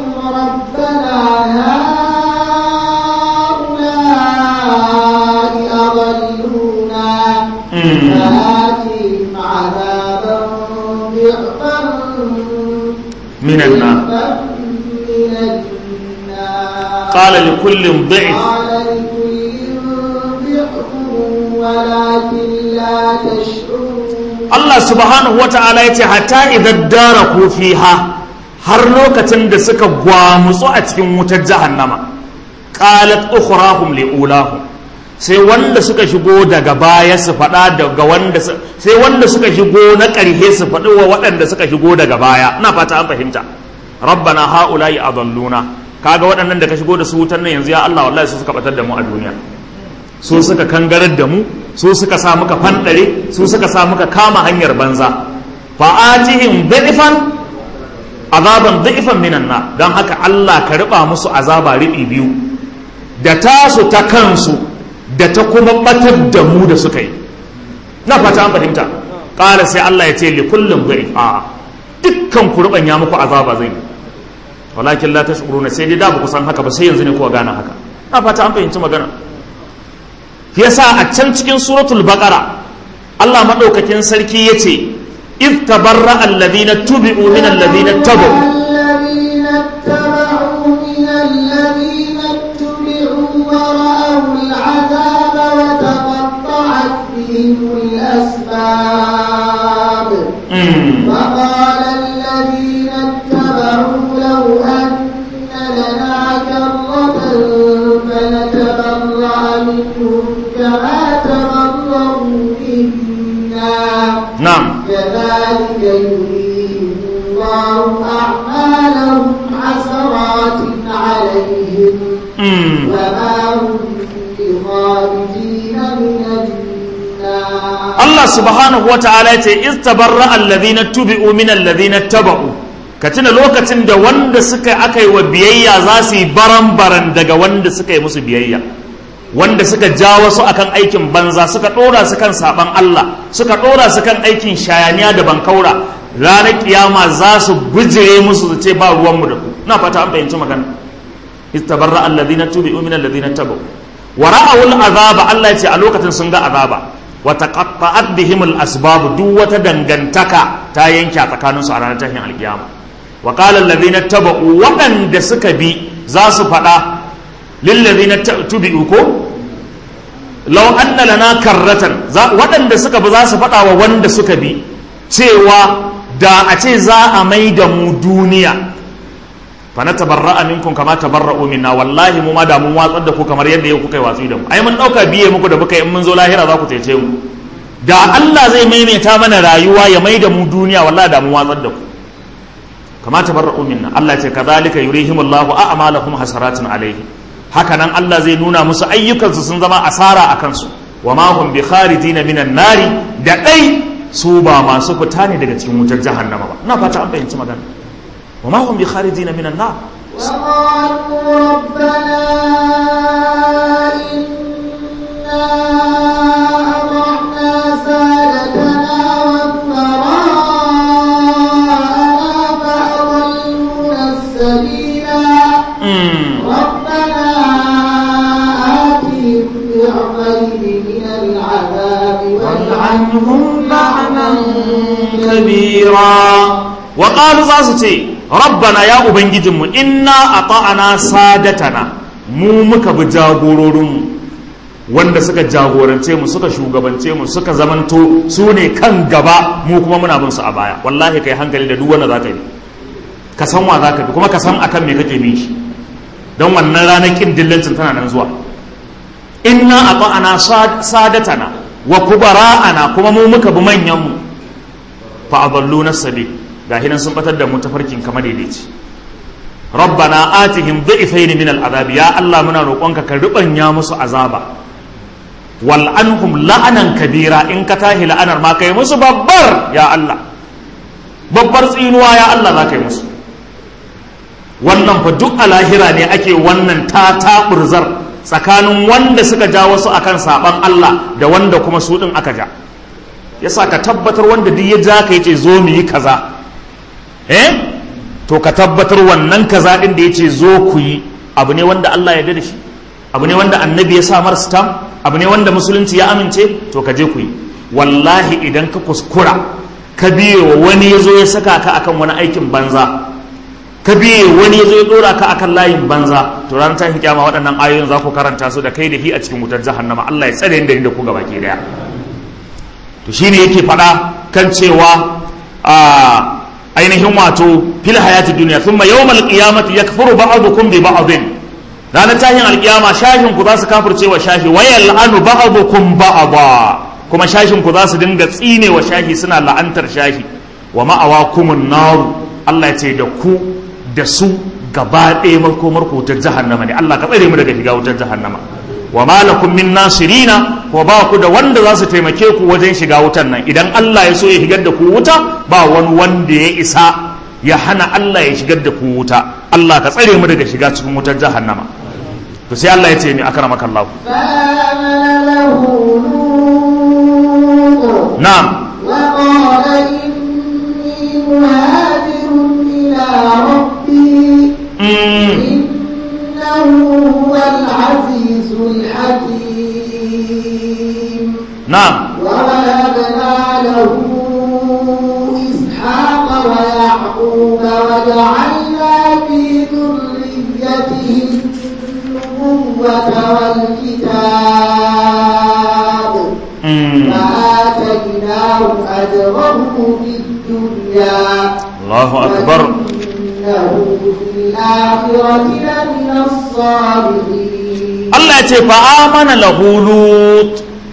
ربنا هؤلاء أضلونا Mm. فآتهم عذابا ضعفا من النار ضعفا من النار قال لكل ضعف قال لكل ضعف ولكن لا تشعرون Allah subhanahu wa ta'ala ya ce hatta idan daraku fiha har lokacin da suka gwamutsu a cikin wutar jahannama qalat ukhrahum liulahum sai wanda suka shigo daga baya su faɗa daga wanda su- sai wanda suka shigo na ƙarhe su faɗi wa waɗanda suka shigo daga baya ina fata an fahimta rabbana haula'i adalluna kaga waɗannan da ka shigo da su wutar nan yanzu ya Allah wallahi su suka batar da mu a duniya su suka kangarar da mu su suka sa muka fanɗare su suka sa muka kama hanyar banza fa'atihim da'ifan azaban da'ifan minan na don haka Allah ka riba musu azaba riɓi biyu da tasu ta kansu da ta kuma batar da mu da suka yi na fata an fahimta ƙara sai Allah ya ce li kullum da'if a dukkan ku ya muku azaba zai yi walakin la tashkuruna sai dai da ba ku san haka ba sai yanzu ne kuwa gane haka na fata an fahimci magana yasa a can cikin suratul baqara Allah madaukakin sarki yace id tabarra alladhina tubi'u min alladhina tabu الذين اتبعوا من الذين اتبعوا ورأوا العذاب وتقطعت بهم الأسباب Mm. وقال الذين اتبعوا لو أن لنا كرة فنتبرأ منهم كما تبرأوا منا na'am كذلك يريهم الله أعمالهم حسرات عليهم Mm. وما هم بخارجين من النار Allah subhanahu wa ta'ala ya ce iz tabarra alladhina tubi'u min alladhina taba'u ka tuna lokacin da wanda suka aka yi wa biyayya za su yi baran-baran daga wanda suka yi musu biyayya wanda suka ja wasu akan aikin banza suka ɗora su kan saban Allah suka ɗora su kan aikin shayaniya da bankaura ranar kiyama za su bijire musu su ce ba ruwanmu da ku na fata an fahimci magana iz tabarra alladhina tubi'u min alladhina taba'u wa ra'awul azaba Allah ya ce a lokacin sun ga azaba wa taqatta'at bihim al-asbab duk wata dangantaka ta yanke a tsakanin su a ranar tashin alkiyama wa qala alladhina taba'u waɗanda suka bi za su faɗa lil ladhina tubi'u ko law anna lana karratan za- waɗanda suka bi za su faɗa wa wanda suka bi cewa da a ce za a mai da mu duniya fa na tabarra'a minkum kama tabarra'u minna wallahi mu ma da mun watsar da ku kamar yadda yau kuka yi watsi da mu ai mun dauka biye muku da muka yi in mun zo lahira za ku cece mu da Allah zai maimaita mana rayuwa ya mai da mu duniya wallahi da mun watsar da ku kama tabarra'u minna Allah ce kadhalika yurihimullahu a'malahum hasaratin alaihi haka nan Allah zai nuna musu ayyukansu sun zama asara a kansu wa ma hum bi kharijina minan nari da dai su ba masu fita ne daga cikin wutar jahannama ba ina fata an fahimci magana wa ma hum bi kharijina minan nar وقالوا ربنا إنا أطعنا سادتنا وكبراءنا فأضلونا السبيلا Mm. ربنا آتهم ضعفين من العذاب والعنهم عنهم لعنا كبيرا وقالوا زاسو ربنا يا أبنجدم إنا أطعنا سادتنا mu muka bi jagororinmu wanda suka jagorance mu suka shugabance mu suka zamanto su ne kan gaba mu kuma muna bin su a baya wallahi kai hankali da duk wanda za ka yi ka san wa za ka bi kuma ka san akan me kake bin shi don wannan ranar kin dillancin tana nan zuwa inna ata'ana sadatana wa kubara'ana kuma mu muka bi manyan mu fa adallu nasabi ga hinan sun batar da mu tafarkin kamar daidaici rabbana atihim dhi'fayn min al'adab ya Allah muna roƙonka ka rubanya musu azaba wal anhum la'anan kabira in ka tahi la'anar ma kai musu babbar ya Allah babbar tsinuwa ya Allah za ka yi musu wannan fa duk a lahira ne ake wannan ta taɓurzar tsakanin wanda suka ja wasu akan saban Allah da wanda kuma su ɗin aka ja yasa ka tabbatar wanda duk ya ja ka yace zo mu yi kaza eh to ka tabbatar wannan kaza ɗin da yace zo ku yi abu ne wanda Allah ya da shi abu ne wanda annabi ya sa mar stam abu ne wanda musulunci ya amince to ka je ku yi wallahi idan ka kuskura ka biye wa wani ya zo ya saka ka akan wani aikin banza ka biye wani ya zo ya dora ka akan layin banza to ranar tashin kyama waɗannan ayoyin za ku karanta su da kai da hi a cikin wutar jahannama Allah ya tsare da da ku gaba ke daya to shine yake faɗa kan cewa a ainihin wato fil hayati duniya thumma yawmal qiyamati yakfuru ba'dukum bi ba'din ranar tashin alkiyama shashin ku za su kafirce wa shashi wayal anu ba'dukum ba'da kuma shashin ku za su dinga tsine wa shashi suna la'antar shashi wa ma'awa kumun naru Allah ya ce da ku da su gaba ɗaya makomar ku wutar jahannama ne Allah ka tsare mu daga shiga wutar jahannama wa malakum min nasirina ko ba ku da wanda za su taimake ku wajen shiga wutar nan idan Allah ya so ya shigar da ku wuta ba wani wanda ya isa ya hana Allah ya shigar da ku wuta Allah ka tsare mu daga shiga cikin wutar jahannama to sai Allah ya ce ni akramaka Allah فآمن له لوط na'am وقال إني مهاجر إلى ربي mm. إنه هو العزيز الحكيم na'am ووهبنا له إسحاق ويعقوب وجعلنا في ذريته النبوة والكتاب mm. فآتيناه أجره في الدنيا Allahu akbar وإنه في الآخرة لمن الصالحين Allah ya ce fa'amana lahu lut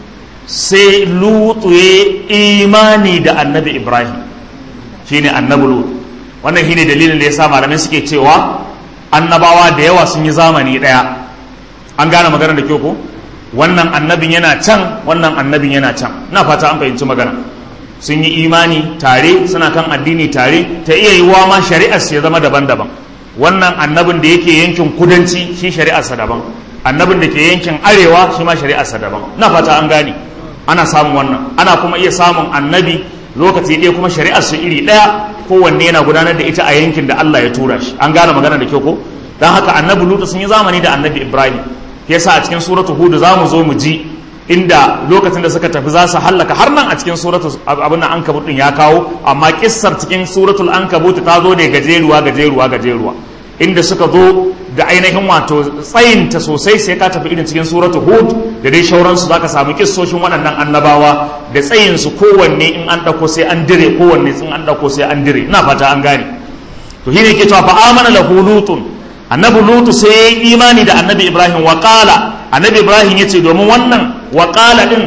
sai lutu ya imani da annabi Ibrahim shine annabi lut wannan shine dalilin da ya sa malamai suke cewa annabawa da yawa sun yi zamani ɗaya an gane magana da kyau ko wannan annabin yana can wannan annabin yana can na fata an fahimci magana sun yi imani tare suna kan addini tare ta iya yiwuwa ma shari'ar ya zama daban-daban wannan annabin da yake yankin kudanci shi shari'arsa daban annabin da ke yankin arewa shi ma shari'arsa daban na fata an gane ana samun wannan ana kuma iya samun annabi lokaci ɗaya kuma shari'ar su iri ɗaya kowanne yana gudanar da ita a yankin da Allah ya tura shi an gane magana da kyau ko dan haka annabi lutu sun yi zamani da annabi ibrahim yasa a cikin suratu hud za mu zo mu ji inda lokacin da suka tafi za su hallaka har nan a cikin suratu abin nan ankabut din ya kawo amma kissar cikin suratul ankabut ta zo ne gajeruwa gajeruwa gajeruwa inda suka zo da ainihin wato tsayinta sosai sai ka tafi irin cikin suratu hud da dai shauransu za ka samu kissoshin waɗannan annabawa da tsayinsu kowanne in an ɗauko sai an dire kowanne in an ɗauko sai an dire ina fata an gane to shi ne ke cewa fa amana lahu lutun annabi lutu sai ya yi imani da annabi ibrahim wa qala annabi ibrahim ya ce domin wannan wa qala din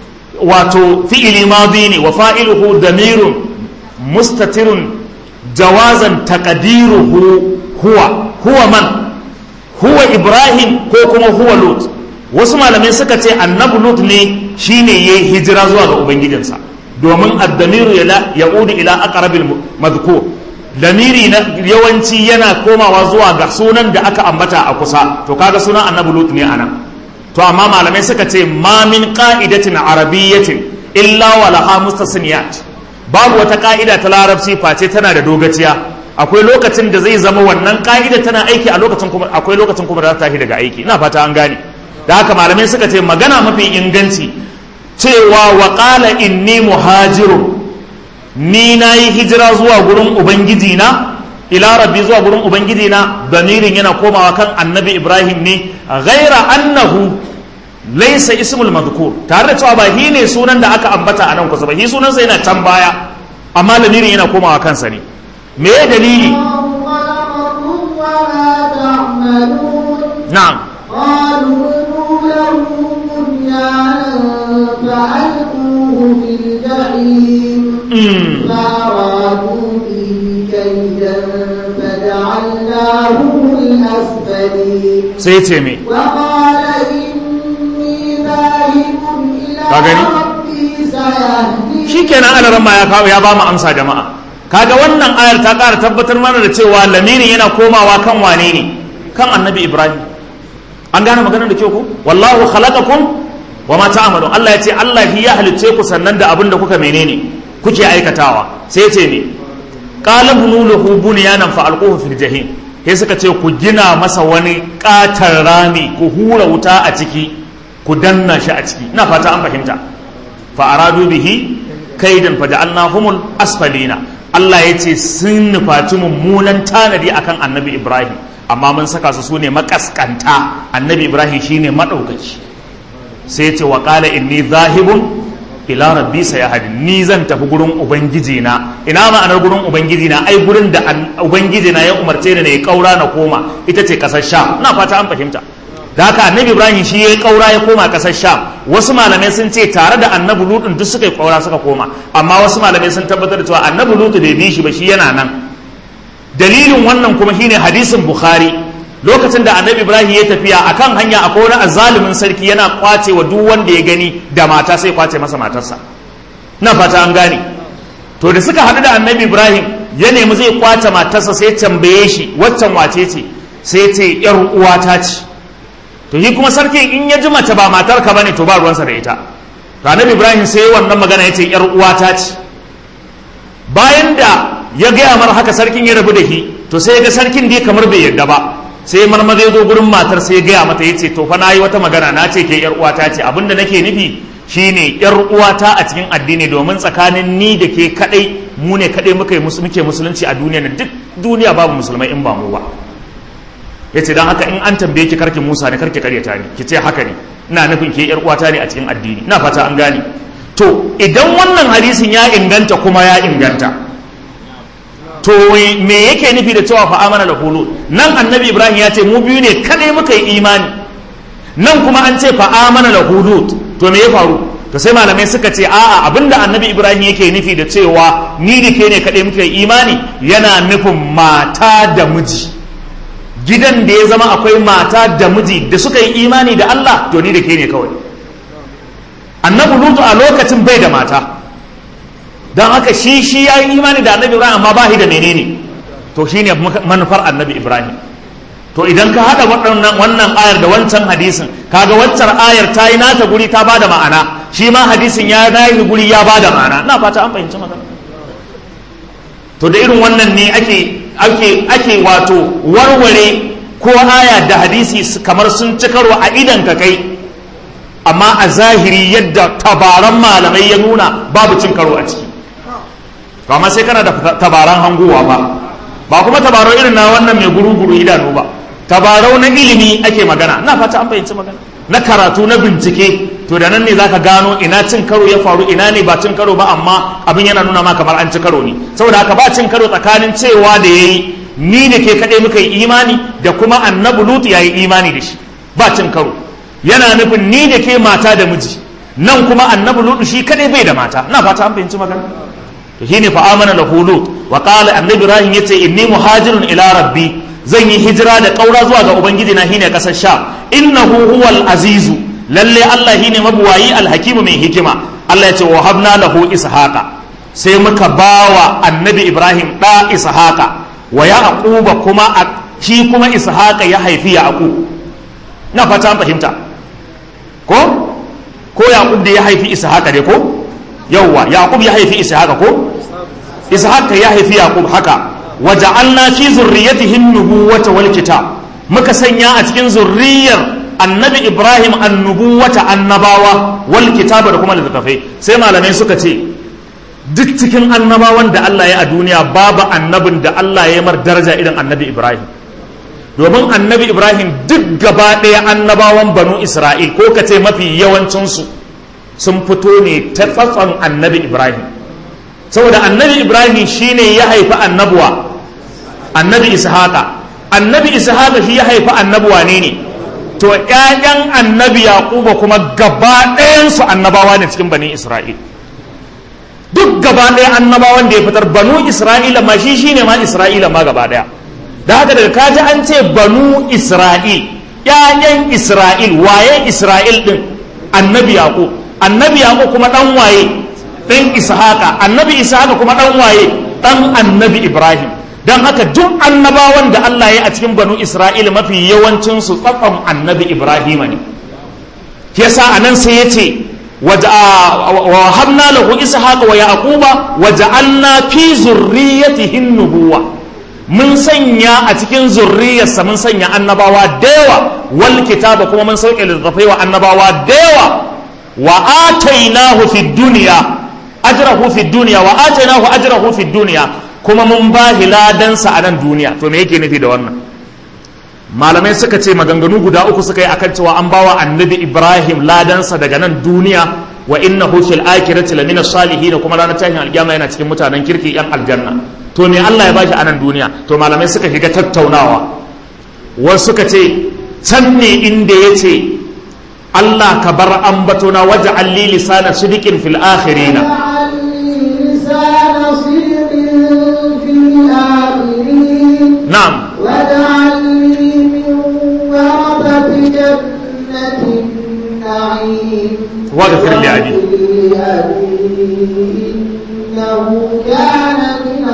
wato fi'ili madi ne wa fa'iluhu damirun mustatirun jawazan taqdiruhu huwa huwa man huwa ibrahim ko kuma huwa lut wasu malamai suka ce annabi lut ne shine yayi hijira zuwa ga ubangijinsa domin addamiru ya udu ila aqrabil madhkur damiri na yawanci yana komawa zuwa ga sunan da aka ambata a kusa to kaga sunan annabi lut ne anan to amma malamai suka ce ma min qa'idatin arabiyyatin illa wa laha mustasniyat babu wata ka'ida ta larabci face tana da dogaciya akwai lokacin da zai zama wannan ka'ida tana aiki a lokacin kuma akwai lokacin kuma da za ta tashi daga aiki ina fata an gane da haka malamai suka ce magana mafi inganci cewa wa qala inni muhajirun ni nayi hijira zuwa gurin ubangiji na ila rabbi zuwa gurin ubangiji na damirin yana komawa kan annabi ibrahim ne ghaira annahu laysa ismul madhkur tare da cewa ba shi ne sunan da aka ambata a nan kusa ba shi sunansa yana can baya amma lamirin yana komawa kansa ne me ya dalili خلقكم وما تعملون na'am قالوا ابنوا له بنيانا فألقوه في الجحيم mm. فأرادوا به كيدا فجعلناهم الأسفلين sai ce me وقال إني ذاهب إلى Ka gani? ربي سيهدين shikenan alaran ma ya kawo ya ba mu amsa jama'a kaga wannan ayar ta ƙara tabbatar mana da cewa lamirin yana komawa kan wane ne kan annabi ibrahim an gane maganar da kyau ko wallahu khalaqakum wa ma ta'malun Allah ya ce Allah shi ya halicce ku sannan da abin da kuka menene kuke aikatawa sai ce ne qala bunu lahu bunyanan fa alquhu fil jahim sai suka ce ku gina masa wani katar rami ku hura wuta a ciki ku danna shi a ciki ina fata an fahimta fa aradu bihi kaidan fa ja'alnahumul asfalina Allah ya ce sun nufaci mummunan tanadi akan annabi Ibrahim amma mun saka su sune makaskanta annabi Ibrahim shine madaukaki sai ya ce wa qala inni zahibun ila rabbi sayahdi ni zan tafi gurin ubangiji na ina ma'anar gurin ubangiji na ai gurin da an- ubangiji na ya umarce ni na yi kaura na koma ita ce kasar sha ina fata an fahimta da haka annabi ibrahim shi ya yi kaura ya koma kasar sham wasu malamai sun ce tare da annabi lutun duk suka yi kaura suka koma amma wasu malamai sun tabbatar da cewa annabi lutu bai bi shi ba shi yana nan dalilin wannan kuma shine hadisin bukhari lokacin da annabi ibrahim ya tafiya akan hanya akwai wani azzalumin sarki yana kwace wa duk wanda ya gani da mata sai kwace masa matarsa na fata an gane to da suka haɗu da annabi ibrahim ya nemi zai kwace matarsa sai tambaye shi waccan wace ce sai ce yar uwata ce to shi kuma sarkin in ya ji mace ba matar ka bane to ba ruwansa da ita to annabi ibrahim sai wannan magana ya ce yar uwata ce bayan da ya gaya mar haka sarkin ya rabu da shi to sai ya ga sarkin dai kamar bai yarda ba sai marmaza ya zo gurin matar sai ya gaya mata ya ce to fa na yi wata magana na ce ke yar uwata ce abinda nake nufi shine yar uwata a cikin addini domin tsakanin ni da ke kadai mu ne kadai muka yi musu- muke musulunci a duniya nan duk duniya babu musulmai in ba mu ba ya ce don haka in an tambaye ki karki musa ne karki karyata ni ki ce haka ne ina nufin ke yar uwata ne a cikin addini ina fata an gane to idan wannan hadisin ya inganta kuma ya inganta to me yake nufi da cewa fa amana da hulu nan annabi ibrahim ya ce mu biyu ne kadai muka yi imani nan kuma an ce fa amana da hulu to me ya faru to sai malamai suka ce a'a abinda annabi ibrahim yake nufi da cewa ni da ke ne kadai muka yi imani yana nufin mata da miji gidan da ya zama akwai mata da miji da suka yi imani da Allah to ni da ke ne kawai annabi lutu a lokacin bai da mata don haka shi shi ya yi imani da annabi ibrahim amma ba shi da menene to shi ne manufar annabi ibrahim to idan ka haɗa waɗannan wannan ayar da wancan hadisin kaga waccar ayar ta yi nata guri ta ba da ma'ana shi ma hadisin ya yi guri ya ba da ma'ana na fata an fahimci magana to da irin wannan ne ake ake ake wato warware ko aya da hadisi su- kamar sun ci karo a idan ka kai amma a zahiri yadda tabaran malamai ya nuna babu cin karo a ciki to amma sai kana da tabaran hangowa ba ba kuma tabarau irin na wannan mai guru-guru idanu ba tabarau na ilimi ake magana na fata an fahimci magana na karatu na bincike to da nan ne zaka gano ina cin karo ya faru ina ne ba cin karo ba amma abin yana nuna ma kamar an ci karo ne saboda haka ba cin karo tsakanin cewa da yayi ni da ke kaɗai muka yi imani da kuma annabi lutu ya yi imani da shi ba cin karo yana nufin ni da ke mata da miji nan kuma annabi lutu shi kaɗai bai da mata na fata an fahimci magana to shine fa amana lahu lut wa qala annabi ibrahim yace inni muhajirun ila rabbi zan yi hijira da kaura zuwa ga ubangiji na shine kasar sha innahu huwal azizu lalle allah shine mabuwayi alhakimu mai hikima allah ya ce wa habna lahu ishaqa sai muka bawa annabi ibrahim da ishaqa wa yaquba kuma a- shi kuma ishaqa ya haifi yaqub na fata an fahimta ko ko yaqub da ya haifi ishaqa dai ko yawwa yaqub ya haifi ishaqa ko ishaqa ya haifi yaqub haka waja'alna fi zurriyyatihi an-nubuwata wal kitab muka sanya a cikin zurriyar annabi ibrahim annubuwata annabawa wal kitaba da kuma littattafai sai malamai suka ce duk cikin annabawan da Allah ya a duniya babu annabin da Allah ya mar daraja irin annabi ibrahim domin annabi ibrahim duk gaba ɗaya annabawan banu isra'il ko ka ce mafi yawancinsu sun fito ne ta tsatson annabi ibrahim saboda annabi ibrahim shine ya haifi annabuwa annabi ishaqa annabi ishaqa shi ya haifi annabuwa ne ne to ƴaƴan annabi yaquba kuma gaba ɗayansu annabawa ne cikin bani isra'il duk gaba ɗaya annabawan da ya fitar banu isra'ila ma shi shine ma isra'ila ma gaba ɗaya da haka daga kaji an ce banu isra'il ƴaƴan isra'il waye isra'il din annabi yaqub annabi yaqub kuma dan waye dan ishaqa annabi ishaqa kuma dan waye dan annabi ibrahim dan haka duk annabawan da Allah ya a cikin banu isra'il mafi yawancin su tsakon annabi ibrahim ne yasa anan sai yace wa habna lahu ishaqa wa yaquba wa ja'alna fi zurriyyatihi nubuwa mun sanya a cikin zurriyarsa mun sanya annabawa da yawa wal kitaba kuma mun sauke littattafai wa annabawa da yawa wa atainahu fi dunya ajrahu fi dunya wa atainahu ajrahu fi dunya kuma mun ba ladansa a nan duniya to me yake nufi da wannan malamai suka ce maganganu guda uku suka yi akan cewa an bawa annabi ibrahim ladansa daga nan duniya wa innahu fil akhirati lamina salihin kuma ranar tashin alkiyama yana cikin mutanen kirki yan aljanna to me Allah ya bashi a nan duniya to malamai suka shiga tattaunawa wasu suka ce can ne inda ya ce Allah ka bar ambatona waje alli lisana sidikin fil akhirina na'am واجعل لي من ورثة جنة النعيم واغفر لأبي. لأبي إنه كان من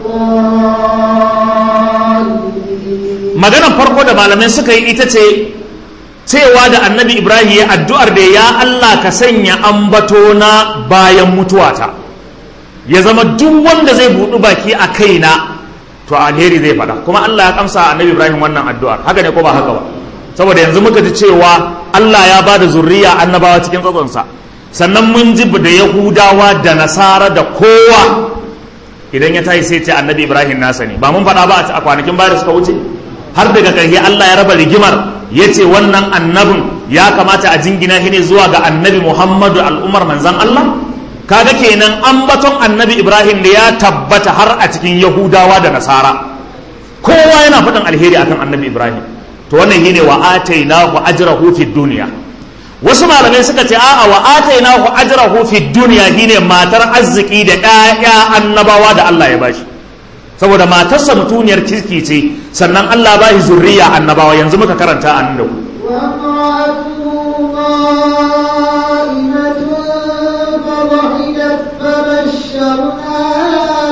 الضالين maganar farko da malamai suka yi ita ce cewa da annabi ibrahim ya addu'ar da ya Allah ka sanya ambato na bayan mutuwata ya zama duk wanda zai buɗu baki a kaina to alheri zai faɗa kuma Allah ya kamsa annabi ibrahim wannan addu'ar haka ne ko ba haka ba saboda yanzu muka ji cewa Allah ya ba da zurriya annabawa cikin tsatsonsa sannan mun ji da yahudawa da nasara da kowa idan ya tashi sai ce annabi ibrahim nasa ne ba mun faɗa ba a kwanakin baya da suka wuce har daga ƙarshe Allah ya raba rigimar ya ce wannan annabin ya kamata a jingina shi ne zuwa ga annabi Muhammadu al'ummar manzan Allah kaga kenan ambaton annabi Ibrahim da ya tabbata har a cikin Yahudawa da Nasara kowa yana faɗin alheri akan annabi Ibrahim to wannan shine wa atainahu ajrahu fid dunya wasu malamai suka ce a'a wa atainahu ajrahu fid dunya shine matar arziki da ƴaƴa annabawa da Allah ya bashi saboda matarsa mutuniyar kirki ce sannan Allah ba shi zurriya annabawa yanzu muka karanta a nan da ku وامرأته قائمة فضحكت فبشرناها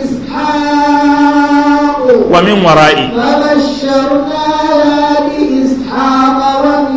بإسحاق wa min wara'i فبشرناها بإسحاق ومن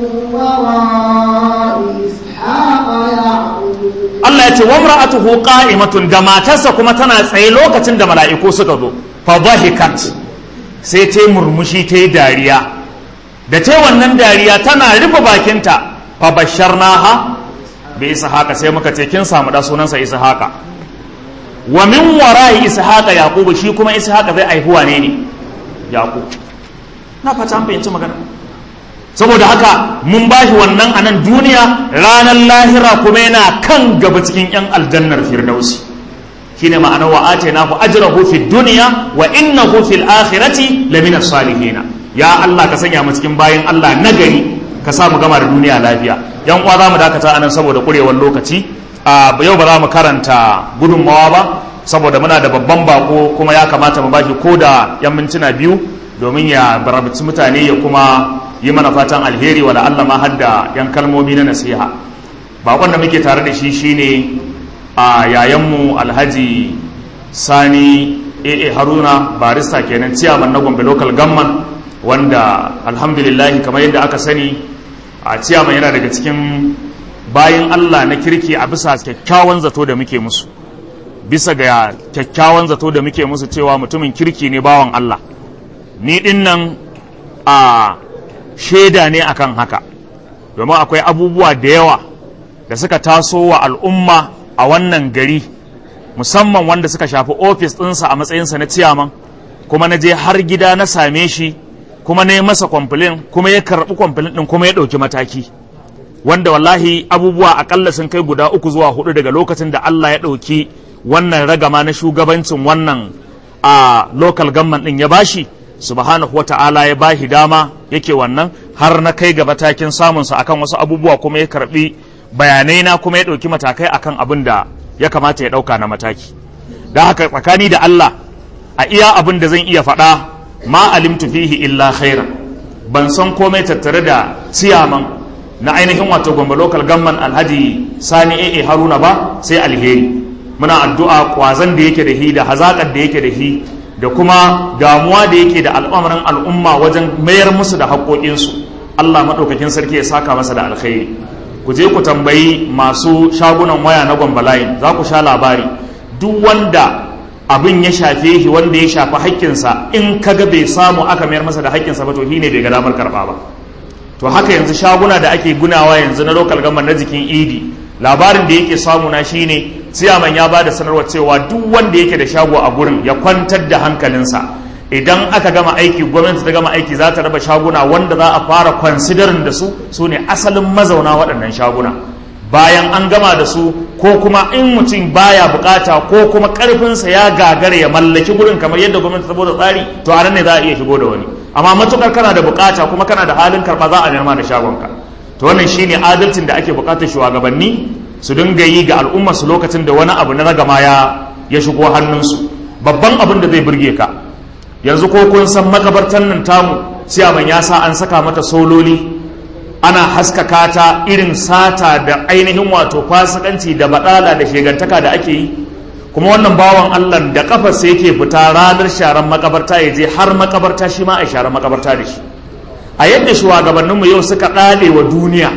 وراء إسحاق يعقوب Allah ya ce wa imra'atuhu qa'imatun da matarsa kuma tana tsaye lokacin da mala'iku suka zo fa dhahikat sai ta yi murmushi ta yi dariya da ta yi wannan dariya tana rufe bakinta fa basharnaha bi ishaqa sai muka ce kin samu da sunansa ishaqa wa min wara'i ishaqa yaqub shi kuma ishaqa zai aihuwa ne ne yaqub na fata an fahimci magana saboda haka mun ba shi wannan a nan duniya ranar lahira kuma yana kan gaba cikin 'yan aljannar firdausi shine ma'anar wa atainahu ajrahu fid dunya wa innahu fil akhirati lamina salihina ya Allah ka sanya mu cikin bayin Allah nagari ka sa mu gama da duniya lafiya yan uwa za mu dakata anan saboda kurewar lokaci a yau ba za mu karanta gudunmawa ba saboda muna da babban bako kuma ya kamata mu bashi ko da yan mintuna biyu domin ya barabici mutane ya kuma yi mana fatan alheri wa Allah ma hadda yan kalmomi na nasiha bakon da muke tare da shi shine a yayanmu alhaji sani aa haruna barista kenan ciyaman na gombe local government wanda alhamdulillahi kamar yadda aka sani a ciyaman yana daga cikin bayan Allah na kirki a bisa kyakkyawan zato da muke musu bisa ga kyakkyawan zato da muke musu cewa mutumin kirki ne bawan Allah ni din nan a shaida ne akan haka domin akwai abubuwa da yawa da suka taso wa al'umma a wannan gari musamman wanda suka shafi ofis ɗinsa a matsayinsa na ciyaman kuma na je har gida na same shi kuma na yi masa kwamfilin kuma ya karɓi kwamfilin ɗin kuma ya ɗauki mataki wanda wallahi abubuwa akalla sun kai guda uku zuwa hudu daga lokacin da Allah ya ɗauki wannan ragama na shugabancin wannan a local government ɗin ya bashi subhanahu wata'ala ya bashi dama yake wannan har na kai ga matakin samunsa akan wasu abubuwa kuma ya karɓi bayanai na kuma ya ɗauki matakai akan abin da ya kamata ya ɗauka na mataki da haka tsakani da Allah a iya abin da zan iya faɗa ma alimtu fihi illa khaira ban san komai tattare da ciyaman na ainihin wato gombe local government alhaji sani AA haruna ba sai alheri muna addu'a kwazan da yake da hi da hazakar da yake da hi da kuma damuwa da yake da al'amarin al'umma wajen mayar musu da haƙoƙinsu Allah maɗaukakin sarki ya saka masa da alkhairi ku je ku tambayi masu shagunan waya na gwambalayin za ku sha labari duk wanda abin ya shafe shi wanda ya shafi haƙƙinsa in kaga bai samu aka mayar masa da haƙƙinsa ba to shi ne bai ga damar karɓa ba to haka yanzu shaguna da ake gunawa yanzu na local government na jikin idi labarin da yake samu na shine siyaman ya ba da sanarwa cewa duk wanda yake da shago a gurin ya kwantar da hankalinsa idan aka gama aiki gwamnati ta gama aiki za ta raba shaguna wanda za a fara considering da su su ne asalin mazauna waɗannan shaguna bayan an gama da su ko kuma in mutum baya bukata ko kuma karfinsa ya gagara ya mallaki gurin kamar yadda gwamnati ta bada tsari to a nan ne za a iya shigo da wani amma matukar kana da bukata kuma kana da halin karba za a nema da shagonka to wannan shine adalcin da ake bukatar shugabanni su dinga yi ga al'umma su lokacin da wani abu na ragama ya ya shigo hannunsu babban abin da zai burge ka yanzu ko kun san makabartan nan tamu siyaman ya sa an saka mata sololi ana haskaka ta irin sata da ainihin wato fasikanci da badala da shegantaka da ake yi kuma wannan bawan Allah da kafarsa yake fita ranar sharan makabarta ya je har makabarta shi ma a sharan makabarta da shi a yadda shugabanninmu yau suka ɗale wa duniya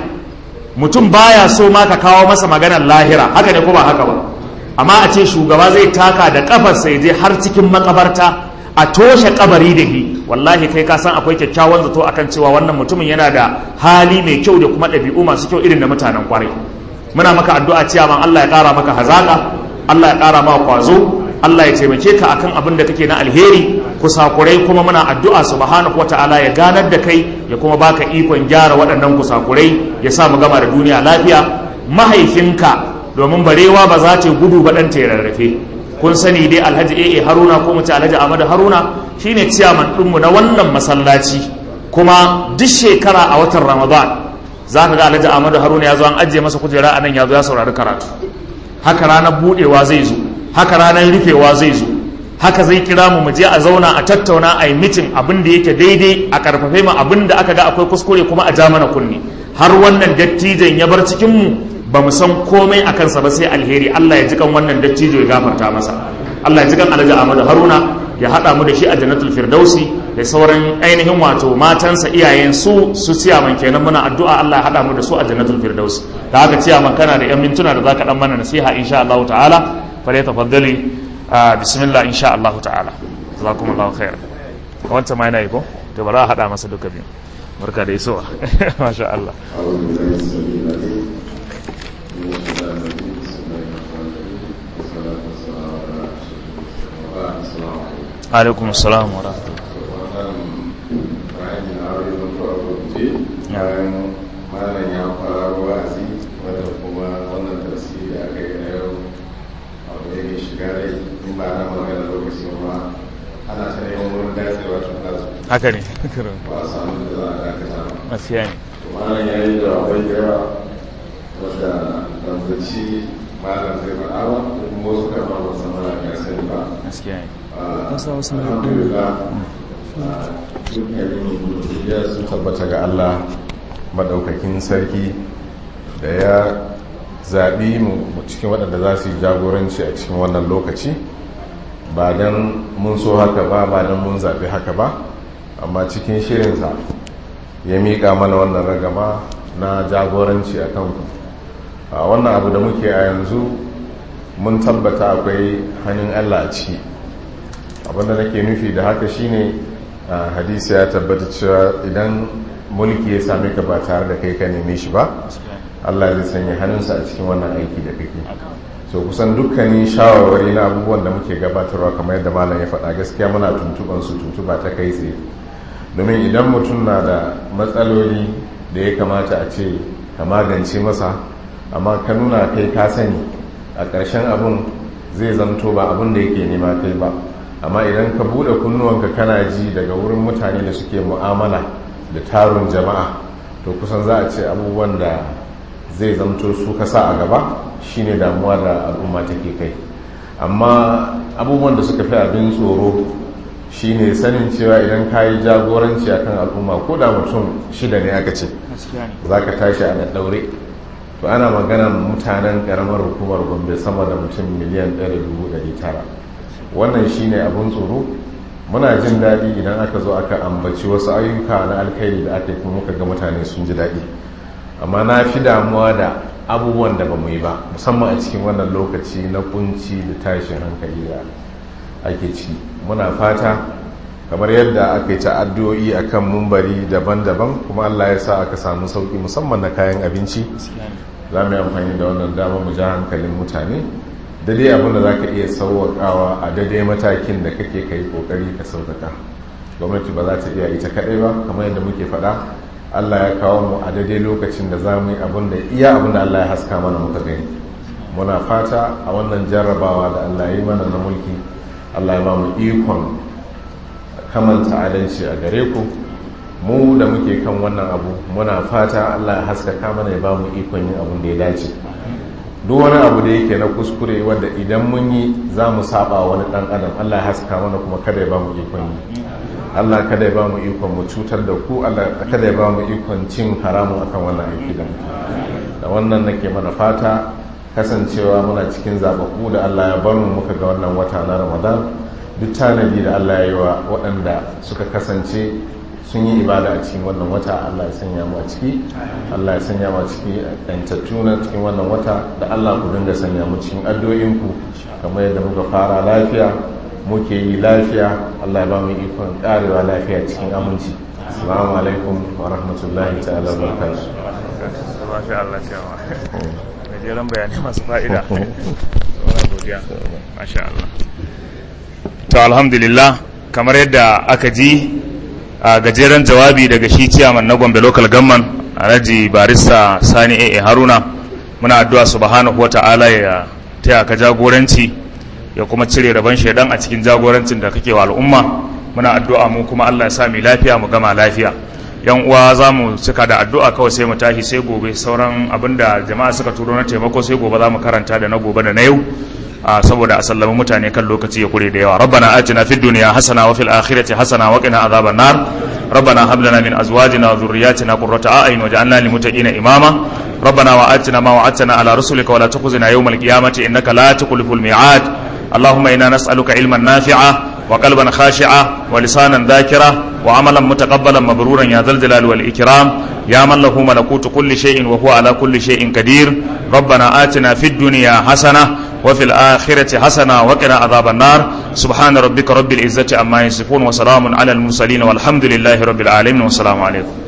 mutum baya so ma ka kawo masa maganar lahira haka ne ko ba haka ba amma a ce shugaba zai taka da kafarsa ya je har cikin makabarta a toshe kabari da shi wallahi kai ka san akwai kyakkyawan zato akan cewa wannan mutumin yana da hali mai kyau da kuma ɗabi'u masu kyau irin na mutanen kwarai muna maka addu'a cewa man Allah ya ƙara maka hazaka Allah ya ƙara maka kwazo Allah ya taimake ka akan abin da kake na alheri kusakurai kuma muna addu'a subhanahu wata'ala ya ganar da kai ya kuma baka ikon gyara waɗannan kusakurai ya sa mu gama da duniya lafiya mahaifinka domin barewa ba za ta gudu ba ɗan ta rarrafe kun sani dai alhaji AA Haruna ko mu ce alhaji Ahmadu Haruna shine ciyaman ɗinmu na wannan masallaci kuma duk shekara a watan Ramadan za ka ga alhaji Ahmadu Haruna ya zo an ajiye masa kujera a nan ya zo ya saurari karatu haka ranar budewa zai zo haka ranar rufewa zai zo haka zai kira mu mu je a zauna a tattauna a yi mitin abin da yake daidai a karfafe mu abin da aka ga akwai kuskure kuma a ja mana kunni har wannan dattijan ya bar cikin mu ba mu san komai a kansa ba sai alheri Allah ya ji kan wannan dattijo ya gafarta masa Allah ya ji kan Alhaji Ahmadu Haruna ya haɗa mu da shi a Jannatul Firdausi da sauran ainihin wato matansa iyayen su su ciyaman kenan muna addu'a Allah ya haɗa mu da su a Jannatul Firdausi da haka ciyaman kana da yan mintuna da zaka dan mana nasiha insha Allah ta'ala fa ya tafaddali bismillah insha Allah ta'ala jazakumullahu khair wancan ma yana yi ko to bari a haɗa masa duka biyu barka da isowa masha Allah alaikum salam wa malam ya fara wa'azi wadda kuma wannan tasiri da aka yi na yau abu ne mai shiga rai in ba na magana lokacin ma ana ta neman wurin dacewa tun da su haka ne ba a samu da za a dakata ba gaskiya ne malam ya yi jawabai da yawa wadda danzaci malam zai faɗa ba kuma wasu karɓa ba san mana ya sani ba gaskiya ne alhamdulillah ya sun tabbata ga Allah madaukakin sarki da ya zaɓi mu cikin waɗanda za su yi jagoranci a cikin wannan lokaci ba don mun so haka ba ba don mun zaɓi haka ba amma cikin shirinsa ya miƙa mana wannan ragama na jagoranci a kanku a wannan abu da muke a yanzu mun tabbata akwai hannun allah a ciki abinda nake nufi da haka shine hadisi ya tabbata cewa idan mulki ya same ka ba tare da kai ka neme shi ba Allah zai sanya hannunsa a cikin wannan aiki da kake so kusan dukkanin shawarwari na abubuwan da muke gabatarwa kamar yadda malam ya faɗa gaskiya muna tuntuban su tuntuba ta kai tsaye domin idan mutum na da matsaloli da ya kamata a ce ka magance masa amma ka nuna kai ka sani a ƙarshen abun zai zamto ba abun da yake nema kai ba amma idan ka buɗe kunnuwanka kana ji daga wurin mutane da suke mu'amala da tarun jama'a to kusan za a ce abubuwan da zai zamto su ka sa a gaba shine damuwa da al'umma take kai amma abubuwan da suka fi abin tsoro shine sanin cewa idan ka yi jagoranci akan al'umma ko da mutum shida ne aka ce za ka tashi a ɗaure to ana magana mutanen ƙaramar hukumar gombe sama da mutum miliyan 1,900 wannan shine abin tsoro muna jin daɗi idan aka zo aka ambaci wasu ayyuka na alkhairi da aka yi kuma muka ga mutane sun ji daɗi amma na fi damuwa da abubuwan da ba mu yi ba musamman a cikin wannan lokaci na kunci da tashin hankali da ake ciki muna fata kamar yadda aka yi ta'addu'o'i a kan mumbari daban-daban kuma allah ya sa aka samu sauƙi musamman na kayan abinci za mu yi amfani da wannan dama mu ja hankalin mutane daidai abin da za ka iya sauwaƙawa a daidai matakin da kake ka yi ƙoƙari ka sauƙaƙa gwamnati ba za ta iya ita kaɗai ba kamar yadda muke faɗa Allah ya kawo mu a daidai lokacin da za mu yi abin da iya abin da Allah ya haska mana muka gani muna fata a wannan jarrabawa da Allah ya yi mana na mulki Allah ya ba mu ikon kamanta adalci a gare ku mu da muke kan wannan abu muna fata Allah ya haskaka mana ya ba mu ikon yin abin da ya dace duk wani abu da yake na kuskure wanda idan mun yi za mu saba wani dan adam Allah ya haska mana kuma kada ya ba mu ikon yi Allah kada ya ba mu ikon mu cutar da ku Allah kada ya ba mu ikon cin haramun akan wannan aiki da da wannan nake mana fata kasancewa muna cikin zababbu da Allah ya bar mu muka ga wannan wata na Ramadan duk tanadi da Allah ya yi wa waɗanda suka kasance sun yi ibada a cikin wannan wata Allah ya sanya mu a ciki Allah ya sanya mu a ciki ɗantattu na cikin wannan wata da Allah ku dinga sanya mu cikin addu'o'inku kamar yadda muka fara lafiya muke yi lafiya Allah ya ba mu ikon karewa lafiya cikin aminci assalamu alaikum wa rahmatullahi ta'ala wa barakatuh Masha Allah cewa gajeren bayanai masu fa'ida wani godiya Masha Allah to alhamdulillah kamar yadda aka ji a gajeren jawabi daga shi ciyaman na gombe local government alhaji barista sani a haruna muna addu'a subhanahu wa ta'ala ya taya ka jagoranci ya kuma cire rabon shaidan a cikin jagorancin da kake wa al'umma muna addu'a mu kuma Allah ya sa mu lafiya mu gama lafiya yan uwa za mu cika da addu'a kawai sai mu tashi sai gobe sauran abinda jama'a suka turo na taimako sai gobe za mu karanta da na gobe da na yau saboda a sallama mutane kan lokaci ya kure da yawa rabbana atina fid dunya hasana wa fil akhirati hasana wa qina adhaban nar ربنا هب لنا من ازواجنا وذرياتنا قرة اعين واجعلنا للمتقين اماما ربنا واتنا ما وعدتنا على رسلك ولا تخزنا يوم القيامه انك لا تخلف الميعاد اللهم انا نسالك علما نافعا وقلبا خاشعا ولسانا ذاكرا وعملا متقبلا مبرورا يا ذا الجلال والاكرام يا من له ملكوت كل شيء وهو على كل شيء قدير ربنا آتنا في الدنيا حسنه وفي الآخرة حسنة وقنا عذاب النار سبحان ربك رب العزة عما يصفون وسلام على المرسلين والحمد لله رب العالمين والسلام عليكم